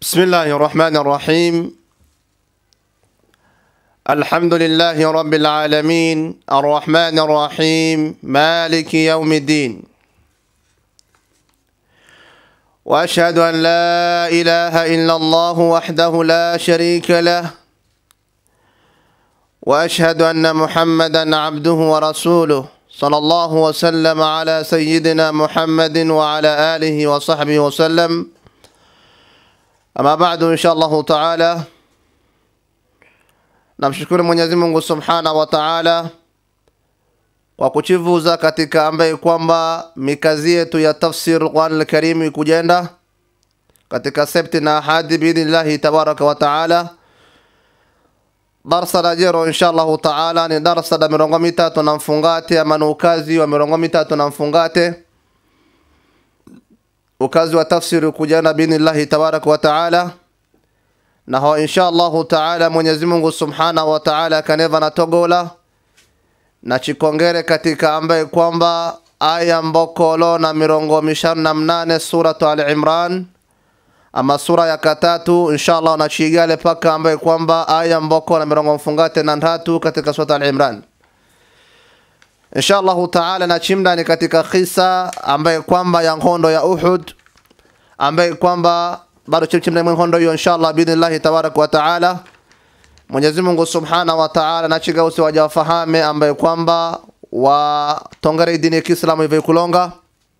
بسم الله الرحمن الرحيم الحمد لله رب العالمين الرحمن الرحيم مالك يوم الدين واشهد ان لا اله الا الله وحده لا شريك له واشهد ان محمدا عبده ورسوله صلى الله وسلم على سيدنا محمد وعلى اله وصحبه وسلم Ama baadu insha Allahu taala, namshukuru Mwenyezi Mungu subhanahu wa taala kwa kuchivuza katika ambaye kwamba mikazi yetu ya tafsir Qur'an al-Karim ikujenda katika septi na ahadi biidhnillahi tabaraka wa taala. Darsa la jero insha Allahu taala ni darsa la mirongo mitatu na mfungate ama ni ukazi wa mirongo mitatu na mfungate ukazi wa tafsiri kujana biidhnillahi tabaraka wa taala naho insha allahu taala mwenyezi mungu subhanahu wa taala kaneva na togola na chikongere katika ambaye kwamba aya mbokolo na mirongo mishanu na mnane suratu al imran ama sura ya katatu insha allah nachigale paka ambaye kwamba aya mboko na mirongo mfungate na ntatu katika suratu al imran insha allahu taala na chimdani katika kisa ambaye kwamba ya ngondo ya Uhud ambaye kwamba bado chimchimdani mwa ngondo hiyo insha allah biidhnillahi tabaraka wa taala Mwenyezi Mungu subhanahu wa taala na chiga usi wajawafahame ambaye kwamba watongere dini ya Kiislamu hivyo kulonga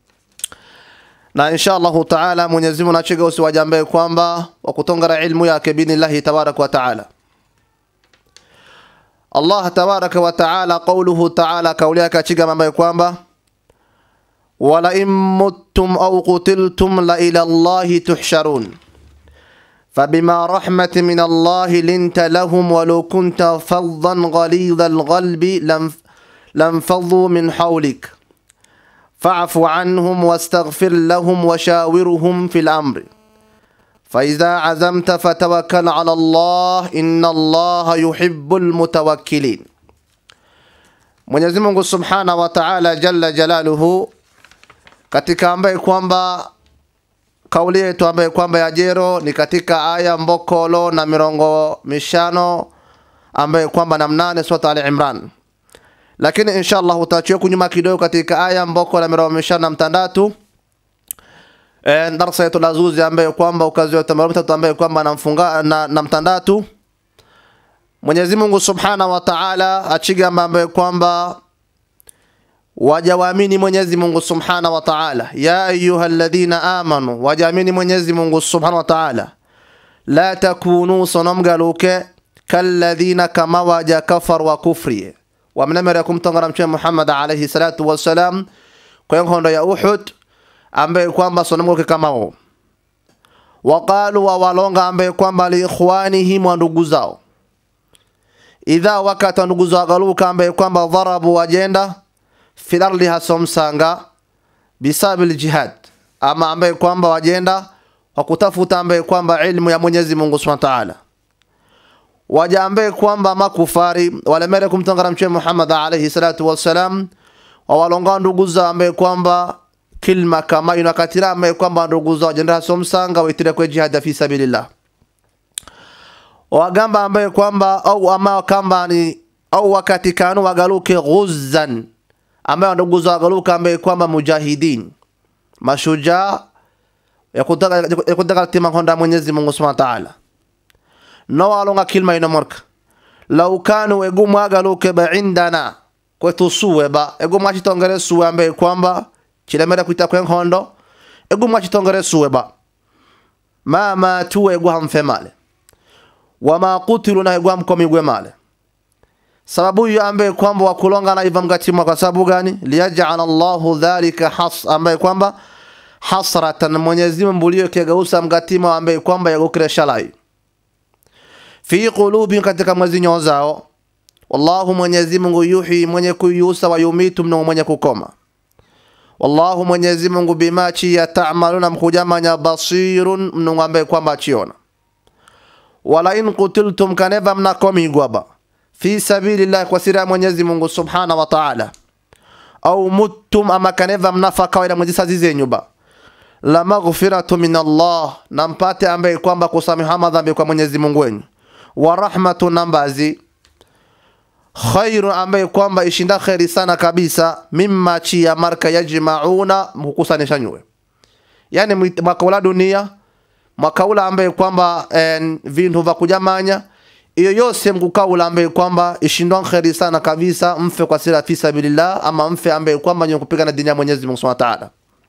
na insha allahu taala Mwenyezi Mungu na chiga usi wajambaye kwamba wakutongera ilmu yake biidhnillahi tabaraka wa taala Allah tabaraka wa taala qauluhu taala kauli yake achiga mambo ya kwamba wala in muttum au qutiltum la ila Allahi tuhsharun فبما رحمة من الله لنت لهم ولو كنت فظا غليظ القلب لانفضوا من حولك فاعف عنهم واستغفر لهم وشاورهم في الأمر فإذا عزمت فتوكل على الله إن الله يحب المتوكلين Mwenyezi Mungu Subhanahu wa Ta'ala Jalla Jalaluhu katika ambaye kwamba kauli yetu ambaye kwamba ya jero ni katika aya mbokolo na mirongo mishano ambaye kwamba na mnane sura Ali Imran, lakini insha Allah utachukua kunyuma kidogo katika aya mboko na mirongo mishano na mtandatu e, darsa yetu la zuzi ambaye kwamba ukazi wa tamamu tatu ambaye kwamba namfunga na, na mtandatu Mwenyezi Mungu Subhanahu wa Ta'ala achigamba ambaye kwamba wajawaamini Mwenyezi Mungu Subhanahu wa Ta'ala ya ayyuhalladhina amanu wajaamini Mwenyezi Mungu Subhanahu wa Ta'ala la takunu sonomgaluke kalladhina kama waja kafar wa kufri wamnemere kumtongana mtume Muhammad alayhi salatu wassalam kwa ngondo ya Uhud ambaye kwamba sonomgaluke kama wao waqalu wa walonga ambaye kwamba liikhwanihim wa ndugu zao idha wakati ndugu zao galuka ambaye kwamba dharabu wajenda fil ardi hasomsanga bisabil jihad ama ambaye kwamba wajenda kwa kutafuta ambaye kwamba ilmu ya Mwenyezi Mungu Subhanahu wa Ta'ala waja ambaye kwamba makufari walemere kumtangara mtume Muhammad alayhi salatu wassalam wawalonga ndugu zao ambaye kwamba kilma kama inakatira ambaye kwamba ndugu zao wajenda hasomsanga waitire kwa jihad fi sabilillah wagamba ambaye kwamba au ama kamba ni au wakati kanu wagaluke ghuzzan ambaye ndugu zao wagaluka ambaye kwamba mujahidin mashujaa ya kutaka ya kutaka tima honda Mwenyezi Mungu Subhanahu wa Ta'ala no walonga kilma ino morka law kanu egumu agaluke ba indana kwetu suwe ba egumu achitongere suwe ambaye kwamba chilemera kuita kwen hondo egumu achitongere suwe ba ma matu egu hamfemale wama kutilu na egwa mkomigwe male sababu hiyo ambaye kwamba wakulonga na iva mgatimwa kwa sababu gani liyaj'ala Allahu dhalika has ambaye kwamba hasratan Mwenyezi Mungu mbulio kegeusa mgatima ambaye kwamba yagokire shalai fi qulubi katika mwezi nyoyo zao wallahu Mwenyezi Mungu yuhi mwenye kuyusa wa yumitu mno mwenye kukoma wallahu Mwenyezi Mungu bima chi yata'maluna mkujamanya basirun mno ambaye kwamba achiona wala in qutiltum kaneva mnakomigwa ba fi sabilillah kwa sira Mwenyezi Mungu subhana wa ta'ala au muttum ama kaneva mnafa kawaida mwezi sazi zenyu ba la maghfiratu min Allah, na mpate ambaye kwamba kusamehewa madhambi kwa Mwenyezi Mungu wenu, wa rahmatu na mbazi khairu ambaye kwamba ishinda kheri sana kabisa, mimma chi ya marka yajmauna mkukusanisha nywe, yani mwaka ula dunia mwaka ula ambaye kwamba eh, vintu vya kujamanya iyo yose mkukaula ambaye kwamba ishindwa kheri sana kabisa, mfe kwa sira fi sabilillah, ama mfe ambaye kwamba nyo kupigana dini ya Mwenyezi Mungu Subhanahu wa Ta'ala.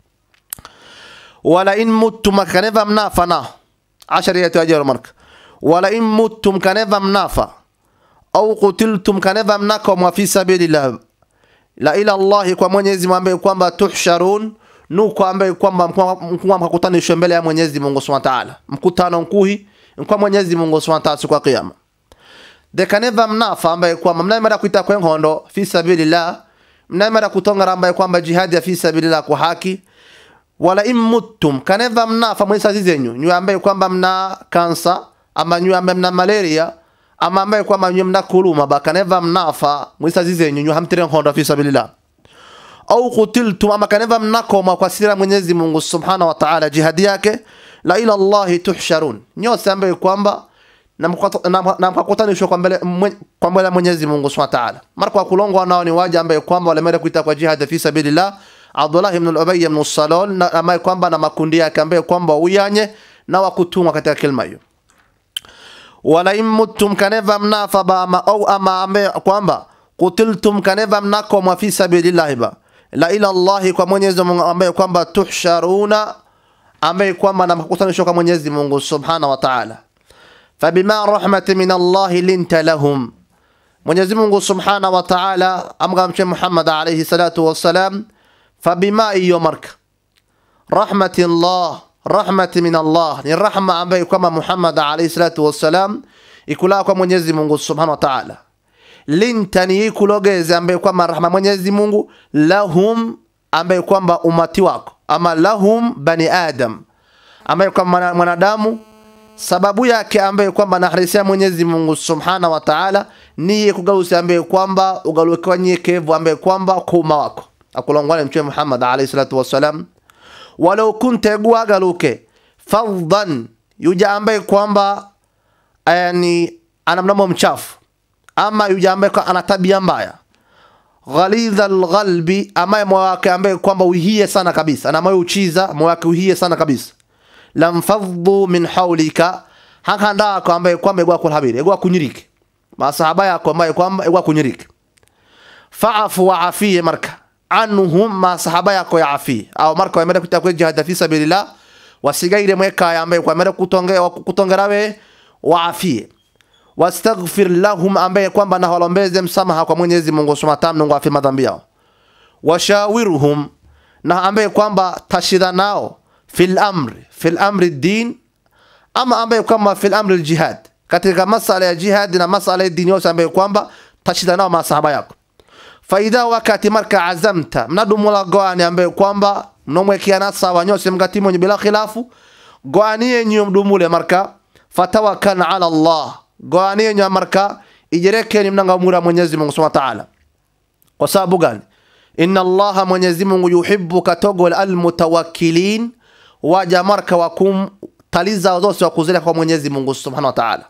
Wala in muttum kaneva mnafa na ashari ya tajaru marka wala in muttum kaneva mnafa au kutiltum kaneva mnakomwa fi sabilillah la ila Allah, kwa Mwenyezi Mungu ambaye kwamba tuhsharun nuko ambaye kwamba mkuwa mkakutanishwe mbele ya Mwenyezi Mungu Subhanahu wa Ta'ala, mkutano mkuhi kwa Mwenyezi Mungu Subhanahu wa Ta'ala siku ya kiyama dekaneva mnafa ambaye kwamba mnaimara kuita kwa ngondo fi sabilillah, mnaimara kutongara ambaye kwamba jihadi ya fi sabilillah kwa haki. Wala immuttum kaneva mnafa mwisa zenyu nyu ambaye kwamba mna kansa ama nyu ambaye mna malaria ama ambaye kwamba nyu mna kuluma ba kaneva mnafa mwisa zenyu nyu hamtire ngondo fi sabilillah au kutiltum ama kaneva mnakoma kwa sira Mwenyezi Mungu Subhanahu wa Ta'ala jihadi yake la ila Allah tuhsharun nyose ambaye kwamba na mkakutanishwa kwa mbele kwa mbele Mwenyezi Mungu Subhanahu wa Ta'ala. Mara kwa kulongwa nao ni waja ambaye kwamba walemera kuita kwa jihad fi sabilillah, Abdullah ibn al-Ubay ibn Salul na ambaye kwamba na makundi yake ambaye kwamba uyanye na wakutumwa katika kilma hiyo. Wala immutum kaneva mnafa ba ama au ama ambaye kwamba kutiltum kaneva mnako fi sabilillah ba la ila Allah kwa Mwenyezi Mungu ambaye kwamba tuhsharuna ambaye kwamba na mkakutanishwa kwa Mwenyezi Mungu Subhanahu wa Ta'ala fabima rahmati min Allahi linta lahum, Mwenyezi Mungu Subhanahu wa Ta'ala amgamche Muhammad alayhi salatu wassalam, fabima iyo marka rahmati Allah rahmati min Allah ni rahma ambayo kwamba Muhammad alayhi salatu wassalam ikula kwa Mwenyezi Mungu Subhanahu wa Ta'ala, linta ni ikulogeze ambayo kwamba rahma Mwenyezi Mungu lahum ambayo kwamba umati wako ama lahum bani adam ambayo kwamba mwanadamu sababu yake ambaye kwamba naharisia Mwenyezi Mungu Subhanahu wa Ta'ala niye kugalusi ambaye kwamba ugalukiwa nyekevu ambaye kwamba kuma wako akulongwane mtume Muhammad alayhi salatu wassalam walau kunta guagaluke faddan yuja ambaye kwamba yani ana mnamo mchafu ama yuja ambaye ana tabia mbaya ghalidha alghalbi ama moyo wake ambaye kwamba uhie sana kabisa na moyo uchiza moyo wake uhie sana kabisa lamfaddu min hawlika hakanda yako ambaye kwamba egwa kulhabiri egwa kunyiriki masahaba yako ambaye kwamba egwa kunyiriki fa'afu wa afie marka anhum masahaba yako ya afie au marka wamenda kutakwe jihad fi sabilillah wasigaire mweka ambaye kwamba kutongea kutongera we wa afie wastaghfir lahum ambaye kwamba na walombeze msamaha kwa Mwenyezi Mungu Subhanahu wa Ta'ala afi madhambi yao washawiruhum na ambaye kwamba tashida nao fil amri fil amri din ama ambaye kwamba fil amri aljihad katika masala ya jihad na masala ya dini yote ambaye kwamba tashida nao masahaba yako faida wakati marka azamta mnadumula goani ambaye kwamba mnomwekiana sawa nyose mgati mwenye bila khilafu goani yenyu mdumule marka fatawakkal ala Allah goani yenyu marka ijerekeni mnanga umura Mwenyezi Mungu Subhanahu wa Ta'ala kwa sababu gani inna Allah Mwenyezi Mungu yuhibbu katogol almutawakkilin waja marka wa kumtaliza zose wa kuzile kwa Mwenyezi Mungu Subhanahu wa Ta'ala.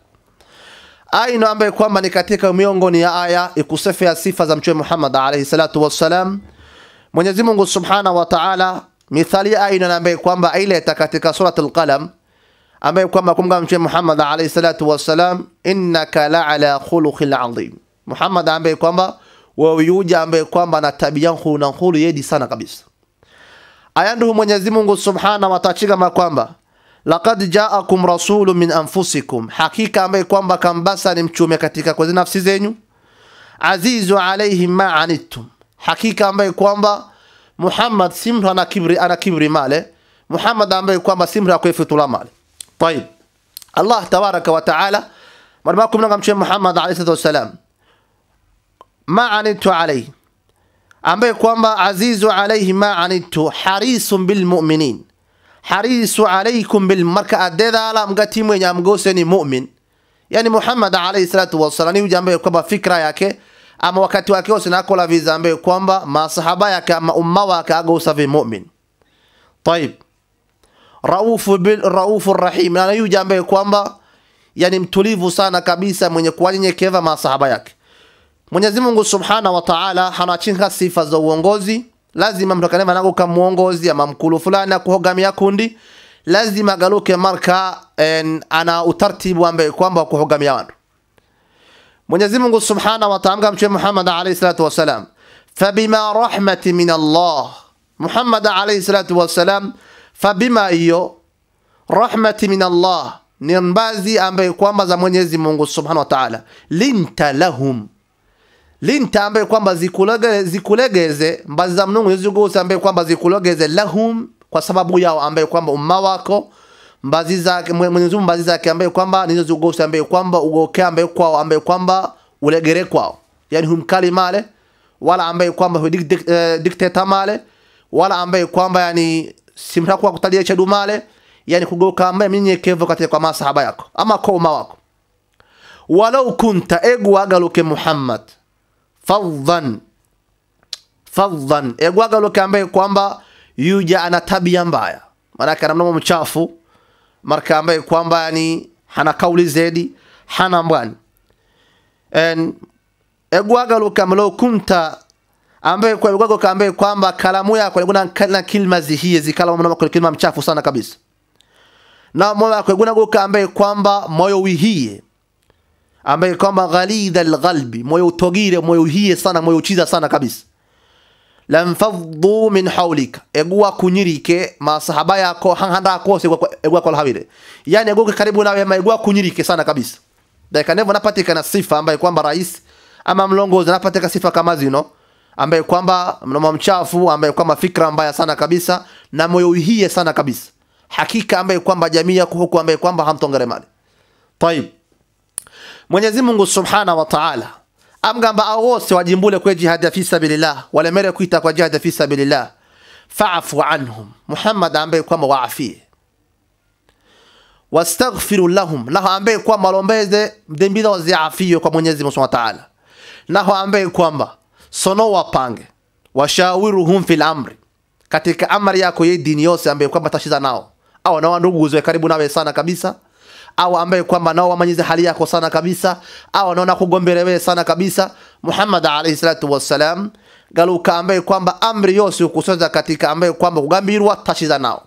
Aina ambaye kwamba ni katika miongoni ya aya ikusefea sifa za Mtume Muhammad alayhi salatu wassalam. Mwenyezi Mungu Subhanahu wa Ta'ala mithali aina ambaye kwamba aileta katika surat al-Qalam ambaye kwamba kumga Mtume Muhammad alayhi salatu wassalam, innaka la'ala khuluqil azim. Muhammad ambaye kwamba wewe yuja ambaye kwamba na tabia na khulu yedi sana kabisa aya ndio Mwenyezi Mungu Subhanahu wa Ta'ala kwamba laqad ja'akum rasulun min anfusikum, hakika ambaye kwamba kambasa ni mchume katika kwa nafsi zenyu, azizu alayhi ma anittum, hakika ambaye kwamba Muhammad simra ana kibri ana kibri male Muhammad ambaye kwamba simra kwa fitula male طيب Allah tabaraka wa taala marma kumna mchume Muhammad alayhi salatu wasalam ma anittu alayhi ambaye kwamba azizu alayhi ma anittu harisun bil mu'minin harisu alaykum bil marka adedala mgati mwenye amgose ni mu'min yani Muhammad alayhi salatu wasallam ni ambaye kwamba fikra yake ama wakati wake wote nakola viza ambaye kwamba masahaba yake ama umma wake agosa vi mu'min طيب raufu bil raufu rahim na yuja ambaye kwamba yani mtulivu sana kabisa mwenye kuwanyenyekeva masahaba yake Mwenyezi Mungu Subhanahu wa Ta'ala hanachinga sifa za uongozi lazima mtu kaneva nago kama muongozi ama mkulu fulani kuhogamia kundi lazima galuke marka en, ana utaratibu ambaye kwamba kuhogamia watu Mwenyezi Mungu Subhanahu wa Ta'ala mtume Muhammad alayhi salatu wasalam fabima rahmati min Allah Muhammad alayhi salatu wasalam fabima hiyo rahmati min Allah ni mbazi ambaye kwamba za Mwenyezi Mungu Subhanahu wa Ta'ala linta lahum linta ambaye kwamba zikulege, zikulegeze mbazi za Mungu zizuguse ambaye kwamba zikulegeze lahum kwa sababu yao ambaye kwamba umma wako mbazi zake Mwenyezi Mungu mbazi zake ambaye kwamba nizo zuguse ambaye kwamba ugoke ambaye kwao ambaye kwamba ulegere kwao yani humkali male wala ambaye kwamba hudikteta male wala ambaye kwamba yani simtakuwa kutalia chedu male yani kugoka ambaye mnyenyekevu katika kwa masahaba yako ama kwa umma wako walau kunta egu agaluke Muhammad fadhan fadhan egu agaluke ambaye kwamba yuja ana tabia mbaya maanake ana mdomo mchafu marka ambaye kwamba yani hana kauli zedi hana mbwani en egu agaluke amlau kunta ambaye kwa egu agaluke ambaye kwamba kalamu yako ilikuwa na kilma zihie zikala mdomo kwa kilma mchafu sana kabisa na moyo wako guna goka ambaye kwamba moyo wihie ambaye kwamba ghalidha alqalbi moyo utogire moyo uhie sana moyo uchiza sana kabisa lamfaddu min hawlika egua kunyirike masahaba yako hanganda kose egua kwa habire yani egua karibu nawe ma egua kunyirike sana kabisa dakika nevo napatikana sifa ambaye kwamba rais ama mlongozi napatika sifa kama zino ambaye kwamba mnamo mchafu ambaye kwamba fikra mbaya sana kabisa na moyo uhie sana kabisa hakika ambaye kwamba jamii yako huku ambaye kwamba hamtongere mali طيب Mwenyezi Mungu Subhanahu wa Ta'ala amgamba ao wose wajimbule kwa jihad fi sabilillah wala mere kuita kwa jihad fi sabilillah fa'fu anhum Muhammad ambaye kwamba waafie wastaghfiru lahum naho ambaye kwamba lombeze dhambi zao ziafie kwa Mwenyezi Mungu Subhanahu wa Ta'ala naho ambaye kwamba sono wapange washawiruhum fil amri katika amri yako ye dini yose ambaye kwamba tashiza nao au na ndugu zwe karibu nawe sana kabisa au ambaye kwamba nao wamanyize hali yako sana kabisa au wanaona kugombele wewe sana kabisa Muhammad alayhi salatu wassalam galuka ambaye kwamba amri yose ukusoza katika ambaye kwamba kugambirwa tashiza nao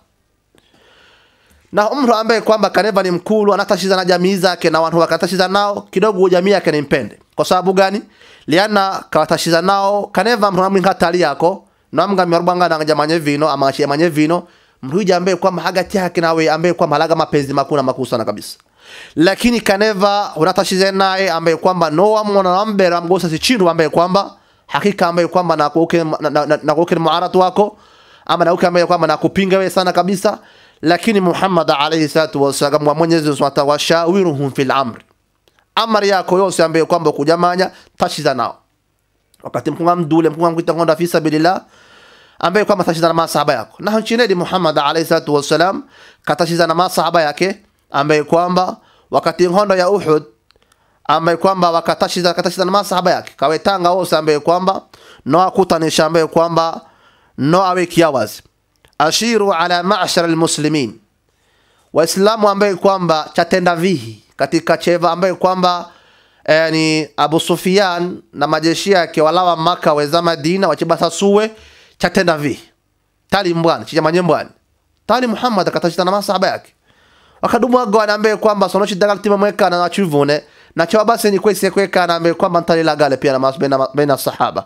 na mtu ambaye kwamba kaneva ni mkulu anatashiza na jamii zake na watu wakatashiza nao kidogo jamii yake ni mpende kwa sababu gani liana kawatashiza nao kaneva mtu amri hatali yako namga mwarubanga na jamanye vino ama manye vino mruja ambaye kwamba hagati yake nawe ambaye kwamba halaga mapenzi makuna makuu sana kabisa lakini kaneva unatashize naye ambaye kwamba no amona nambera mgosa si chindu ambaye kwamba hakika ambaye kwamba na kuoke na, na, na, na kuoke muaratu wako ama na uke ambaye kwamba na kupinga wewe sana kabisa lakini Muhammad alayhi salatu wasallam wa Mwenyezi Mungu Subhanahu wa shawiruhum fil amri amri yako yose ambaye kwamba kujamanya tashiza nao wakati mkunga mdule mkunga mkuita ngonda fi sabilillah ambaye kwamba tashiza na masahaba yako na chinedi Muhammad alayhi salatu wasalam katashiza na masahaba yake ambaye kwamba wakati ngondo ya Uhud ambaye kwamba wakatashiza katashiza na masahaba yake kawetanga wose ambaye kwamba no akutanisha ambaye kwamba no awe kiawazi ashiru ala ma'shar almuslimin waislamu ambaye kwamba chatenda vihi katika cheva ambaye kwamba yani Abu Sufyan na majeshi yake walawa maka weza Madina wachibasa suwe chatenda vi tali mbwana chijamanye mbwana tali Muhammad akatashita na masahaba yake wakadumu agwana ambaye kwamba sono chidagal tima mweka na chuvune na chawa basi ni kwesi kweka na ambaye kwamba ntali la gale pia na mas baina baina sahaba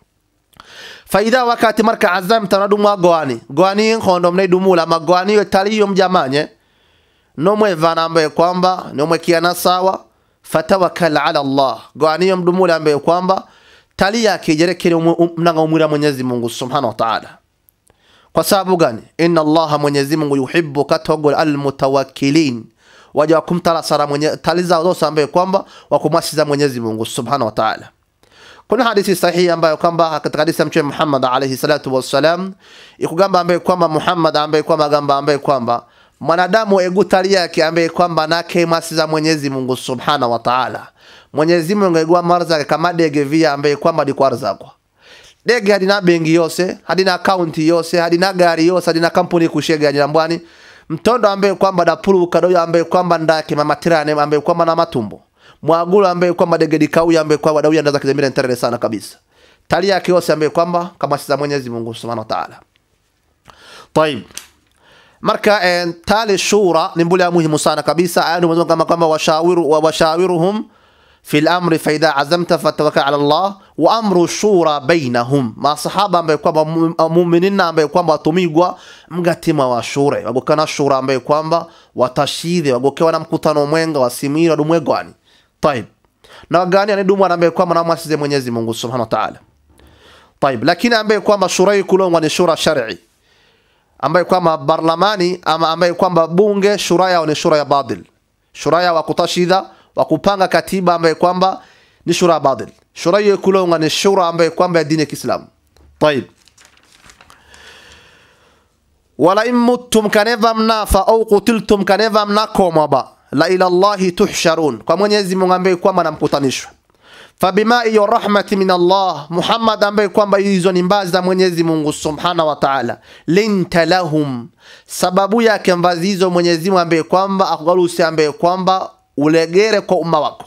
faida wakati marka azam tanadumu agwani gwani ngondo mne dumula magwani yo tali yo mjamanye no mwevana ambaye kwamba no mwekiana sawa fatawakkal ala Allah gwani yo mdumula ambaye kwamba tali yake jerekere mnanga umwira Mwenyezi Mungu Subhanahu wa Ta'ala kwa sababu gani inna Allah Mwenyezi Mungu yuhibbu katogol almutawakkilin waja kumtala sara mwenye taliza zote ambaye kwamba wakumwasiza Mwenyezi Mungu Subhanahu wa Ta'ala kuna hadithi sahihi ambayo kwamba katika hadithi ya Mtume Muhammad alayhi salatu wassalam ikugamba ambaye kwamba Muhammad ambaye kwamba gamba ambaye kwamba mwanadamu egutali yake ambaye kwamba nake masiza Mwenyezi Mungu Subhanahu wa Ta'ala Mwenyezi Mungu egwa marzake kama dege via ambaye kwamba dikwarzakwa dege hadina bengi yose hadina akaunti yose hadina gari yose hadina kampuni kushega nyambwani mtondo ambaye kwamba dapuluka doyo ambaye kwamba ndake mamatirane ambaye kwamba na matumbo mwagulu ambaye kwamba degedi kauya ambaye kwamba dauya ndaza kizamira ntere sana kabisa tali yake yose ambaye kwamba kama si za Mwenyezi Mungu Subhanahu wa Ta'ala طيب marka eh, tali shura ni mbule ya muhimu sana kabisa aya ndio kama kwamba washawiru wa washawiruhum في الامر فاذا عزمت فتوكل على الله وامر الشورى بينهم ما sahaba ambaye kwamba muuminin ambaye kwamba watumigwa mgatima wa shure wagokana shura ambaye kwamba watashidhe wagokewa na mkutano mwenga wasimira dumwegwani طيب na wagani anidumu ambaye kwamba namwasize Mwenyezi Mungu Subhanahu wa Ta'ala طيب lakini ambaye kwamba shura kulongwa ni shura shar'i ambaye kwamba barlamani ama ambaye kwamba bunge shura yao ni shura ya badil shura ya wakutashidha wa kupanga katiba ambaye kwamba ni shura badil shura hiyo kulonga ni shura ambaye kwamba ya dini ya Kiislamu طيب wala in muttum kaneva mnafa au kutiltum kaneva mnakoma ba la ila Allahi tuhsharun kwa Mwenyezi Mungu ambaye kwamba namkutanishwa fabima hiyo rahmati min Allah Muhammad ambaye kwamba hizo ni mbazi za Mwenyezi Mungu Subhanahu wa Ta'ala linta lahum sababu yake mbazi hizo Mwenyezi Mungu ambaye kwamba akugalusi ambaye kwamba ulegere kwa umma wako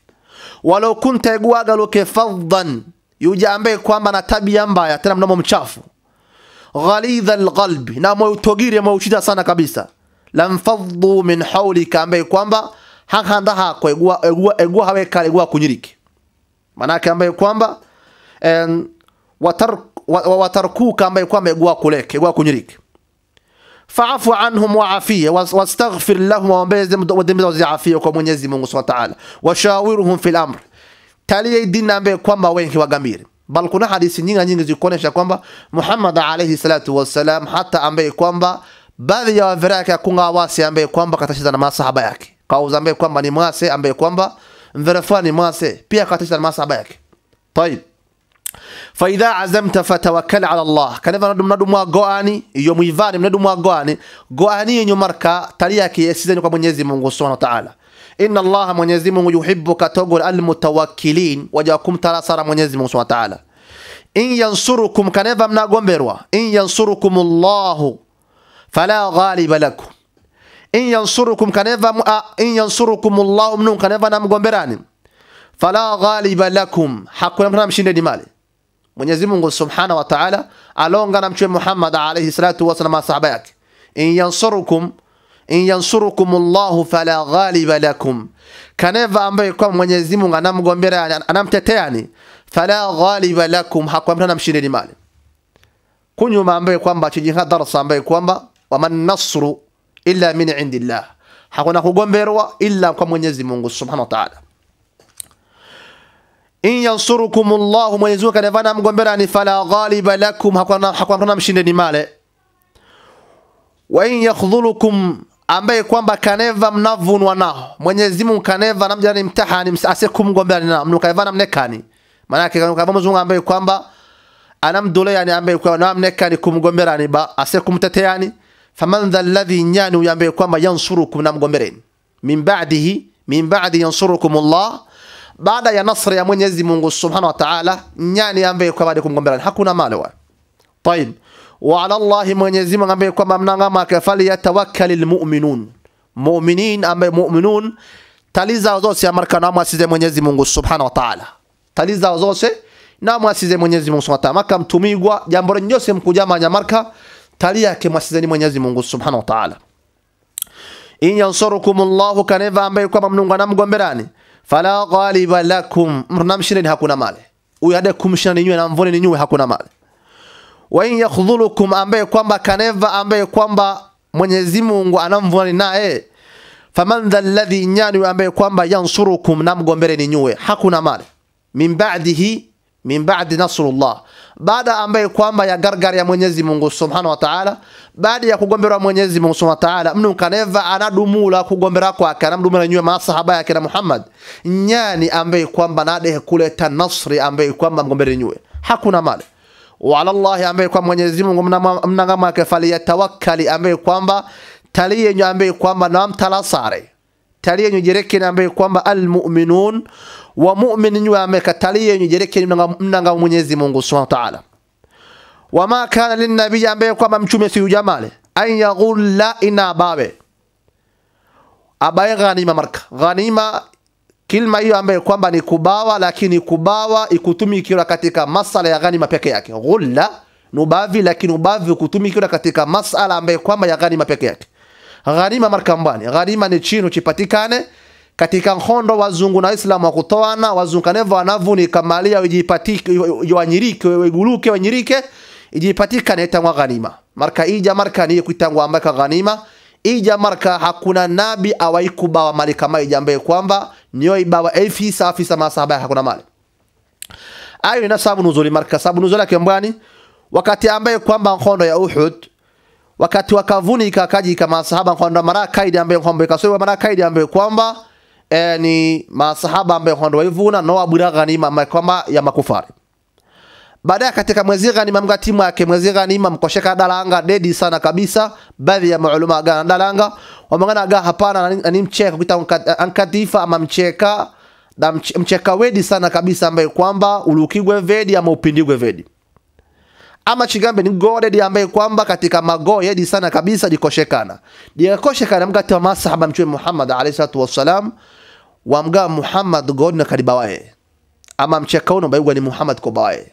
walau kunta egwagaluke faddan yuja ambaye kwamba na tabia mbaya tena mnamo mchafu ghalidha alqalbi na moyo utogire moyo uchita sana kabisa lamfaddu min hawlika ambaye kwamba hakanda hako egwa egwa egwa hawe kale egwa kunyiriki manake ambaye kwamba en watar watarkuka ambaye kwamba egwa kuleke egwa kunyiriki fa'fu anhum wa'afiya wastaghfir lahum wambeze wadembe waziafia kwa Mwenyezi Mungu Subhanahu wa Ta'ala washawiruhum fil amr taliye dini ambaye kwamba wengi wagamiri bal kuna hadithi nyingi nyingi zikuonesha kwamba Muhammad alayhi salatu wassalam hata ambaye kwamba baadhi ya wavira yake akunga wasi ambaye kwamba katashiza na masahaba yake kauza ambaye kwamba ni mwase ambaye kwamba mvira fulani mwase pia katashiza na masahaba yake طيب faidha azamta fatawakkal ala Allah kaneva mnadumwa goani iyo muivani mnadumwa goani goani yenye marka tali yake yesizeni kwa Mwenyezi Mungu Subhanahu wa Ta'ala inna Allah Mwenyezi Mungu yuhibbu katogol almutawakkilin wajakum talasara Mwenyezi Mungu Subhanahu wa Ta'ala in yansurukum kaneva mnagomberwa in yansurukum Allah fala ghaliba lakum in yansurukum kaneva in yansurukum Allah mnun kaneva namgomberani fala ghaliba lakum hakuna mtu mshinde mali Mwenyezi Mungu Subhanahu wa Ta'ala alonga na mtume Muhammad alayhi salatu wasallam masahaba yake in yansurukum in yansurukum Allah fala ghaliba lakum kaneva ambaye kwa Mwenyezi Mungu anamgombea anamtetea ni fala ghaliba lakum hakuna mtu mshinde mali kunyuma ambaye kwamba chijinga darasa ambaye kwamba waman nasru illa min indillah hakuna kugomberwa illa kwa Mwenyezi Mungu Subhanahu wa Ta'ala in yansurukum Allah Mwenyezi Mungu kanevana mgomberani fala ghaliba lakum hakuna hakuna mshinde ni male wa in yakhdhulukum ambaye kwamba kaneva mnavunwa nao Mwenyezi Mungu kaneva namjani mtahani asikumgomberani nao mnukaivana mnekani maana yake kama Mwenyezi Mungu ambaye kwamba anamdole yani ambaye kwa namnekani kumgomberani ba asikumteteani faman dha alladhi nyani ambaye kwamba yansurukum namgombereni min ba'dihi min ba'di yansurukum Allah baada ya nasri ya Mwenyezi Mungu Subhanahu wa Ta'ala nyani ambaye kwa baada kumgombelana hakuna male wa طيب وعلى الله Mwenyezi Mungu ambaye kwamba mnangama kafali yatawakkalul mu'minun mu'minin ambaye mu'minun taliza zote amarka na mwasize Mwenyezi Mungu Subhanahu wa Ta'ala taliza zote na mwasize Mwenyezi Mungu Subhanahu wa Ta'ala maka mtumigwa jambo nyose mkujama nyamarka talia yake mwasizeni Mwenyezi Mungu Subhanahu wa Ta'ala in yansurukumullahu kaneva ambaye kwamba mnunga na mgomberani fala ghaliba lakum mnamshireni hakuna male huyu hada kumshina ninywe na mvone ninywe hakuna male wa in yakhdhulukum ambaye kwamba kaneva ambaye kwamba Mwenyezi Mungu anamvuna naye faman dha alladhi nyani ambaye kwamba yansurukum na mgombere ninywe hakuna male min ba'dihi min ba'di nasrullah baada ambaye kwamba ya gargar ya Mwenyezi Mungu Subhanahu wa Ta'ala baada ya kugombera Mwenyezi Mungu Subhanahu wa Ta'ala mnu kaneva anadumula kugombera kwake anamdumula nywe masahaba yake na Muhammad nyani ambaye kwamba nade kuleta nasri ambaye kwamba mgombere nywe hakuna male wala Allah ambaye kwa Mwenyezi Mungu mnangama kafali yatawakkali ambaye kwamba taliye nyo ambaye kwamba namtalasare taliye nyo jereke ambaye kwamba almu'minun wa mu'min nyo ambaye taliye nyo jereke mnanga Mwenyezi Mungu Subhanahu wa Ta'ala wama kana linnabii ambaye kwamba mtume si jamale an yaghulla ina bawe abaye ghanima marka ghanima kilma hiyo ambaye kwamba ni kubawa lakini kubawa ikutumikiwa katika masala ya ghanima peke yake ghulla nubavi lakini ubavi ukutumikiwa katika masala ambaye kwamba ya ghanima peke yake ghanima marka mbani ghanima ni chino chipatikane katika nkondo wazungu na waislamu wakutoana wazunkanevo wanavunika malia wijipatike wanyirike weguluke wanyirike ijipatikane itangwa ghanima marka ija marka niye kuitangwa ambaka ghanima ija marka hakuna nabi awaikubawa mali kama ija ambaye kwamba niyo ibawa afisa afisa masahaba hakuna mali ayo ina sababu nuzuli marka sababu nuzuli yake mbwani wakati ambaye kwamba nkondo ya Uhud wakati wakavunika kaji kama masahaba nkondo mara kaidi ambaye kwamba ikasowa mara kaidi ambaye kwamba eh, ni masahaba ambaye nkondo waivuna no abura ghanima ambaye kwamba ya makufari baadaye katika mwezi ghanima mga timu yake mwezi ghanima mkosheka dalanga dedi sana kabisa baadhi ya maulama gana dalanga wamangana ga hapana ni mcheka kuita ankatifa ama mcheka da mch, mcheka wedi sana kabisa ambaye kwamba ulukigwe vedi ama upindigwe vedi ama chigambe ni godedi ambaye kwamba katika mago yedi sana kabisa dikoshekana dikoshekana mgati wa masahaba mchume Muhammad alayhi salatu wassalam wamga Muhammad god na kadibawaye ama mcheka uno bayugwa ni Muhammad kobawaye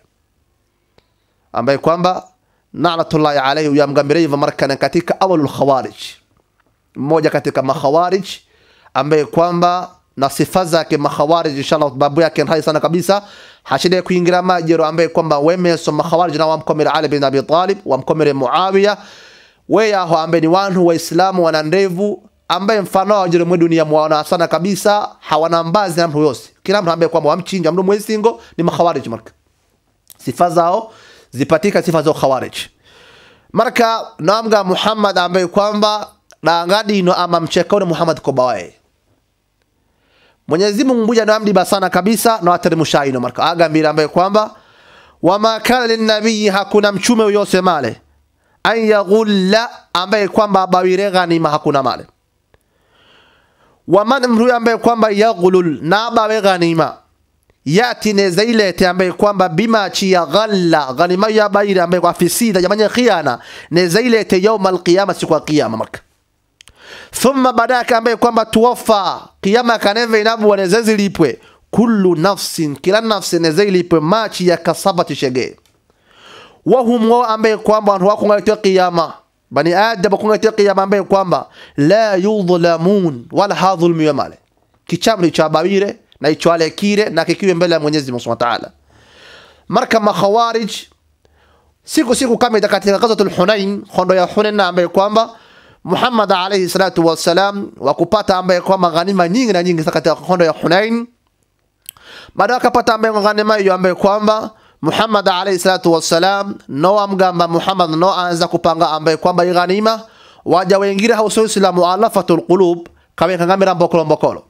ambaye kwamba na'natullahi alayhi yamgambire hivyo markana katika awalul khawarij mmoja katika makhawarij ambaye kwamba na sifa zake makhawarij inshallah babu yake hai sana kabisa hashide kuingira majero ambaye kwamba wemeso makhawarij na wamkomere Ali bin Abi Talib wamkomere Muawiya weya ho ambaye ni wanu waislamu wana ndevu ambaye mfano wa jero dunia mwana sana kabisa hawana mbazi na mtu yose kila mtu ambaye kwamba wamchinja mtu mwezi singo ni makhawarij marka sifa zao zipatika sifa za khawarij marka namga Muhammad ambaye kwamba dangadi no ama mchekao Muhammad kobawaye Mwenyezi Mungu mbuja namdiba sana kabisa na wateremsha ino marka agambira ambaye kwamba wama kana linnabii hakuna mchume uyose male an yaghulla ambaye kwamba bawire ghanima hakuna male waman mru ambaye kwamba yaghlul na bawe ghanima yati neza ilete ambaye kwamba bima chi ya ghalla ghanima ya baira ambaye kwa fisida jamani khiana neza ilete يوم القيامه siku ya kiyama marka thumma badaka ambaye kwamba tuwafa kiyama kaneve inabu wanezezi lipwe kullu nafsin kila nafsi neza ilipwe machi ya kasabati shege wahum wao ambaye kwamba watu wako ngaletea kiyama bani adam wako ngaletea kiyama ambaye kwamba la yudhlamun wala hadhulmu yamale kichamri cha babire na ichwale kire na kikiwe mbele ya Mwenyezi Mungu Subhanahu wa Ta'ala marka makhawarij siku siku kama katika ghazwatul Hunain khondo ya Hunain na ambaye kwamba Muhammad alayhi salatu wassalam wakupata ambaye kwamba ghanima nyingi na nyingi katika khondo ya Hunain baada akapata ambaye ghanima hiyo ambaye kwamba Muhammad alayhi salatu wassalam no amgamba Muhammad no anza kupanga ambaye kwamba ghanima waja wengine hauso islamu alafatul qulub kama kangamira mbokolo mbokolo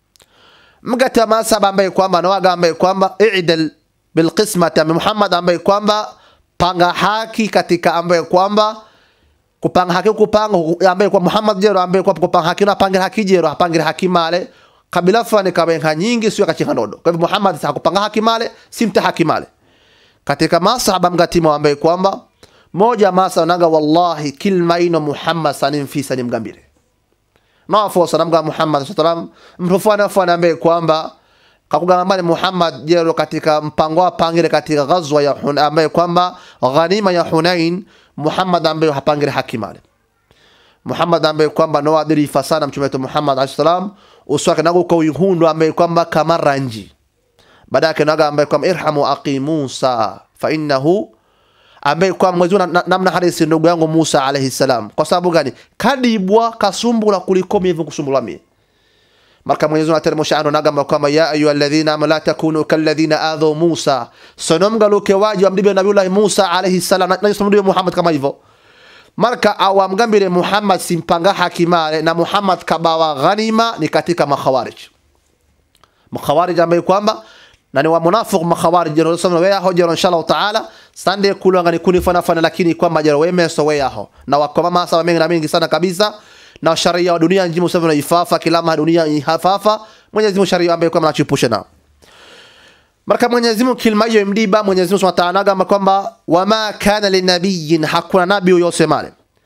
mgata masaba ambaye kwamba nawaga ambaye kwamba i'dal bilqismati ambaye Muhammad ambaye kwamba panga haki katika ambaye kwamba kupanga haki kupanga ambaye kwa Muhammad jero ambaye kwa kupanga haki na pangira haki jero apangira haki male kabila fulani kabenga nyingi sio kachinga ndodo kwa hivyo Muhammad sasa kupanga haki male simta haki male katika masahaba mgatima ambaye kwamba moja masa naga wallahi kilma ino Muhammad sanim fi sanim gambire na fo salam ga Muhammad sallam mtofana fana ambaye kwamba kakugamba Muhammad jero katika mpango wa pangire katika ghazwa ya Hun ambaye kwamba ghanima ya Hunain Muhammad ambaye hapangire haki male Muhammad ambaye kwamba no adirifa sana mtume wetu Muhammad alayhi salam uswake nago kwa uhundo ambaye kwamba kama ranji baadaye naga ambaye kwamba irhamu aqi Musa fa innahu ambaye kwa mwezi na, namna hadisi ndugu yangu Musa alayhi salam kwa sababu gani kadibwa kasumbula kuliko mimi kusumbula mimi marka Mwenyezi Mungu ateremsha ando nagamba kwamba ya ayu alladhina amanu la takunu kalladhina adhu Musa sonomga luke waji amdibe nabiullah Musa alayhi salam na yusumudibe Muhammad kama hivyo marka awamgambire Muhammad simpanga hakimale na Muhammad kabawa ghanima ni katika makhawarij makhawarij ambaye kwamba na ni wa munafiq makhawarij jero sama weya ho jero inshallah taala sande kulanga ni kuni fana fana lakini kwamba jero weme so weya ho na wakoma masa mengi na mengi sana kabisa na sharia wa dunia njimu sasa na ifafa kilama dunia ihafafa Mwenyezi Mungu sharia ambaye kwamba anachipusha na marka Mwenyezi Mungu kilma hiyo mdiba Mwenyezi Mungu Subhanahu wa Ta'ala kwamba wama kana linabiyyin hakuna nabii yosemale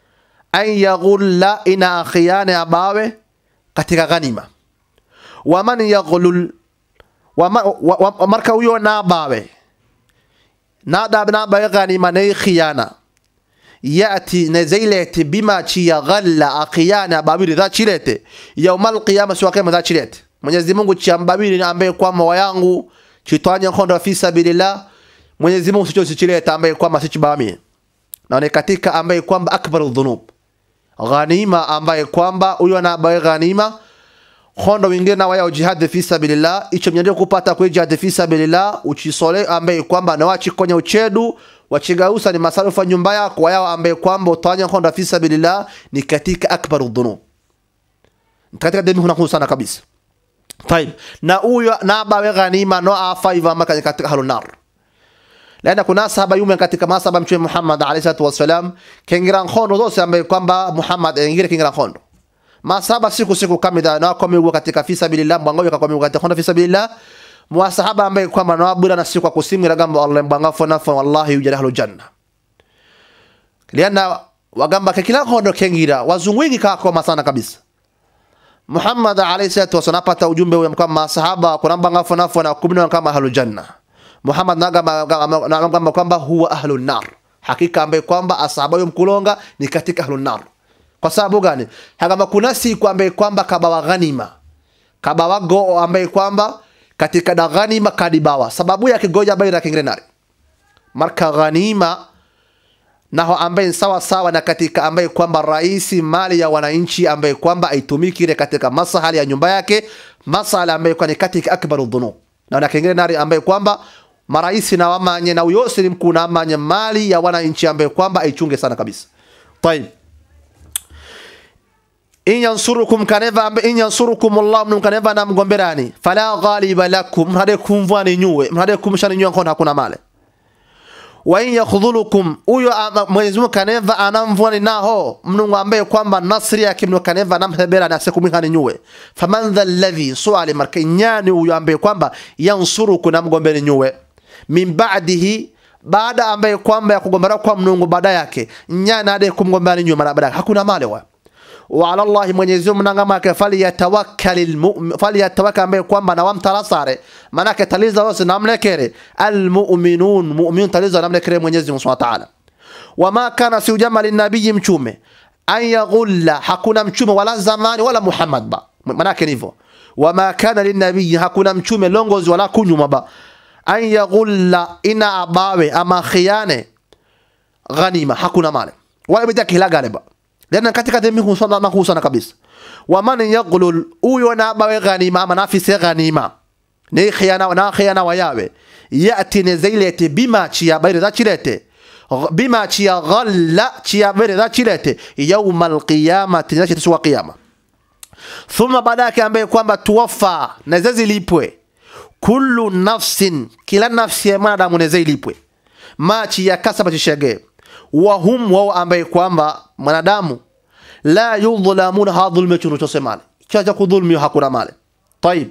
an yaghulla ina akhiane abawe katika ghanima waman yaghlul wama, wa, wa, marka huyo nabawe nadab nabawe ghanima ne khiyana yati nezailete bima chiya ghalla akhiyane ababiri dha chilete yaumal qiyama siwa kema dha chilete Mwenyezi Mungu chiambabiri ambaye kwamba wayangu chitwanya nkondo fi sabilillah Mwenyezi Mungu sicho sichileta ambaye kwamba sichibamie na ni katika ambaye kwamba akbaru dhunub ghanima ambaye kwamba huyo anabaye ghanima khondo wingine na waya jihad fi sabilillah icho mnyande kupata kwa jihad fi sabilillah uchisole ambaye kwamba na wachi kwenye uchedu wachigausa ni masarufa nyumba yako wayao ambaye kwamba utawanya khondo fi sabilillah ni katika akbaru dhunub katika demi kuna sana kabisa طيب na huyo na bawe ghanima no afa iva maka katika halunar lana kuna sahaba yume katika masaba mtume Muhammad alayhi salatu wasalam kengira khondo zose ambaye kwamba Muhammad engire kengira khondo masaba siku siku kamida na kwa migo katika fi sabilillah mwango kwa migo katika khondo fi sabilillah mwasahaba ambaye kwamba na abura na siku kwa kusimira gamba Allah mbanga fona fa wallahi yujadahlu janna liana wagamba kila khondo kengira wazungu wengi kako masana kabisa Muhammad alayhi salatu wasallam apata ujumbe wa kwamba masahaba kunamba ngafu nafu na kumina kama ahlul janna. Muhammad nagamba kwamba huwa ahlun nar. Hakika ambaye kwamba asahaba yom kulonga ni katika ahlun nar. Kwa sababu gani? Hagamba kuna siku ambaye kwamba kabawa ghanima. Kabawa go ambaye kwamba katika da ghanima kadibawa. Sababu yake goja baira kingre nari. Marka ghanima naho ambaye sawa sawa na katika ambaye kwamba raisi mali ya wananchi ambaye kwamba aitumiki ile katika masahali ya nyumba yake masala ambaye kwa ni katika akbaru dhunub na na kingine nari ambaye kwamba maraisi na wamanye na uyosiri mkuu na amanye mali ya wananchi ambaye kwamba aichunge sana kabisa طيب in yansurukum kaneva ambe in yansurukum Allah mnum kaneva na mgomberani fala ghaliba lakum mhade kumvwani nyuwe mhade kumshani nyuwe nkona hakuna male wa in yakhdhulukum huyo Mwenyezi Mungu kaneva anamvwani naho mnungu ambaye kwamba nasri yake mnu kaneva anamhebera na sekumihani nyuwe faman dha alladhi suali marka nyani huyo ambaye kwamba yansuruku na mgombeni nyuwe min ba'dihi baada ambaye kwamba ya kugombera kwa mnungu baada yake nyani ade kumgombani nyuwe mara baada hakuna male wa wa ala Allah Mwenyezi Mungu nangama yake falyatawakkalil mu'min falyatawakkal ambaye kwamba na wamtarasare manake taliza wose namlekere almu'minun mu'min taliza namlekere Mwenyezi Mungu Subhanahu wa ta'ala wama kana si ujama linabii mchume an yaghulla hakuna mchume wala zamani wala Muhammad ba manake hivyo wama kana linabii hakuna mchume longozi wala kunyuma ba an yaghulla ina abawe ama khiyane ghanima hakuna male wala bidaki hila galiba lana katika demi husana na husana kabisa waman yaghlul huyo na bawe ghanima ama nafisi ghanima ni khiyana na khiyana wayawe yati ne zailete bima chiya bayre za chilete bima chiya ghalla chiya bayre za chilete yawm alqiyamati na chitu qiyama thumma badaka ambaye kwamba tuwafa na zilipwe kullu nafsin kila nafsi ya mwanadamu ne zilipwe machi ya kasaba chishege wahum wao ambaye kwamba mwanadamu la yudhlamuna hadhulme chunu chosemale chacha kudhulmi hakuna male طيب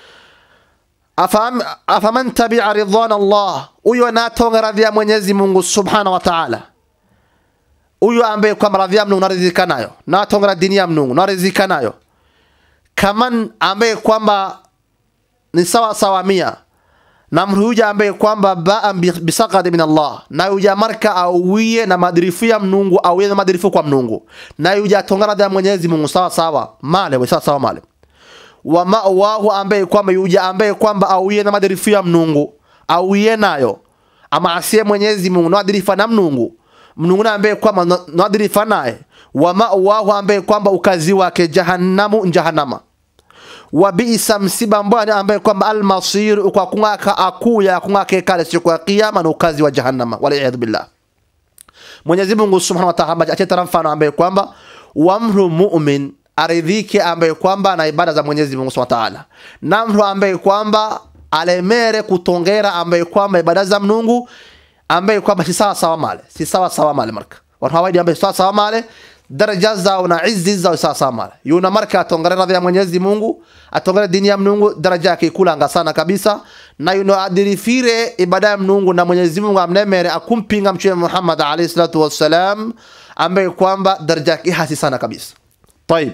afam afaman tabi'a ridwan Allah huyo anatonga radhi ya Mwenyezi Mungu Subhanahu wa Ta'ala huyo ambaye kwamba radhi ya Mungu naridhika nayo na tonga dini ya Mungu naridhika nayo kaman ambaye kwamba ni sawa sawa mia na mruja ambaye kwamba baa bisaqad min Allah na yuja marka awiye na madirifu ya mnungu awiye na madirifu kwa mnungu na yuja tongana ya Mwenyezi Mungu sawa sawa male we sawa sawa male wa ma'wahu ambaye kwamba yuja ambaye kwamba awiye na madirifu ya mnungu awiye nayo ama asiye Mwenyezi Mungu na madirifu na mnungu mnungu na ambaye kwamba na madirifu naye wa ma'wahu ambaye kwamba ukazi wake jahannamu jahannama wa biisa msiba mbwana ambaye kwamba almasir kwa kungaka akuya kungaka kale siku ya kiyama na ukazi wa jahannama wala iyad billah Mwenyezi Mungu Subhanahu wa Ta'ala achetara mfano ambaye kwamba wamru mu'min aridhike ambaye kwamba na ibada za Mwenyezi Mungu Subhanahu wa Ta'ala na mtu ambaye kwamba alemere kutongera ambaye kwamba ibada za Mungu ambaye kwamba si sawa sawa male si sawa sawa male marka watu hawaidi ambaye sawa sawa male daraja zao na izi zao sawasawa male yuna marka atongere radhi ya Mwenyezi Mungu atongere dini ya Mungu daraja yake ikulanga sana kabisa na yuno adirifire ibada ya Mungu na Mwenyezi Mungu amnemere akumpinga mtume Muhammad alayhi salatu wassalam ambaye kwamba daraja yake hasi sana kabisa طيب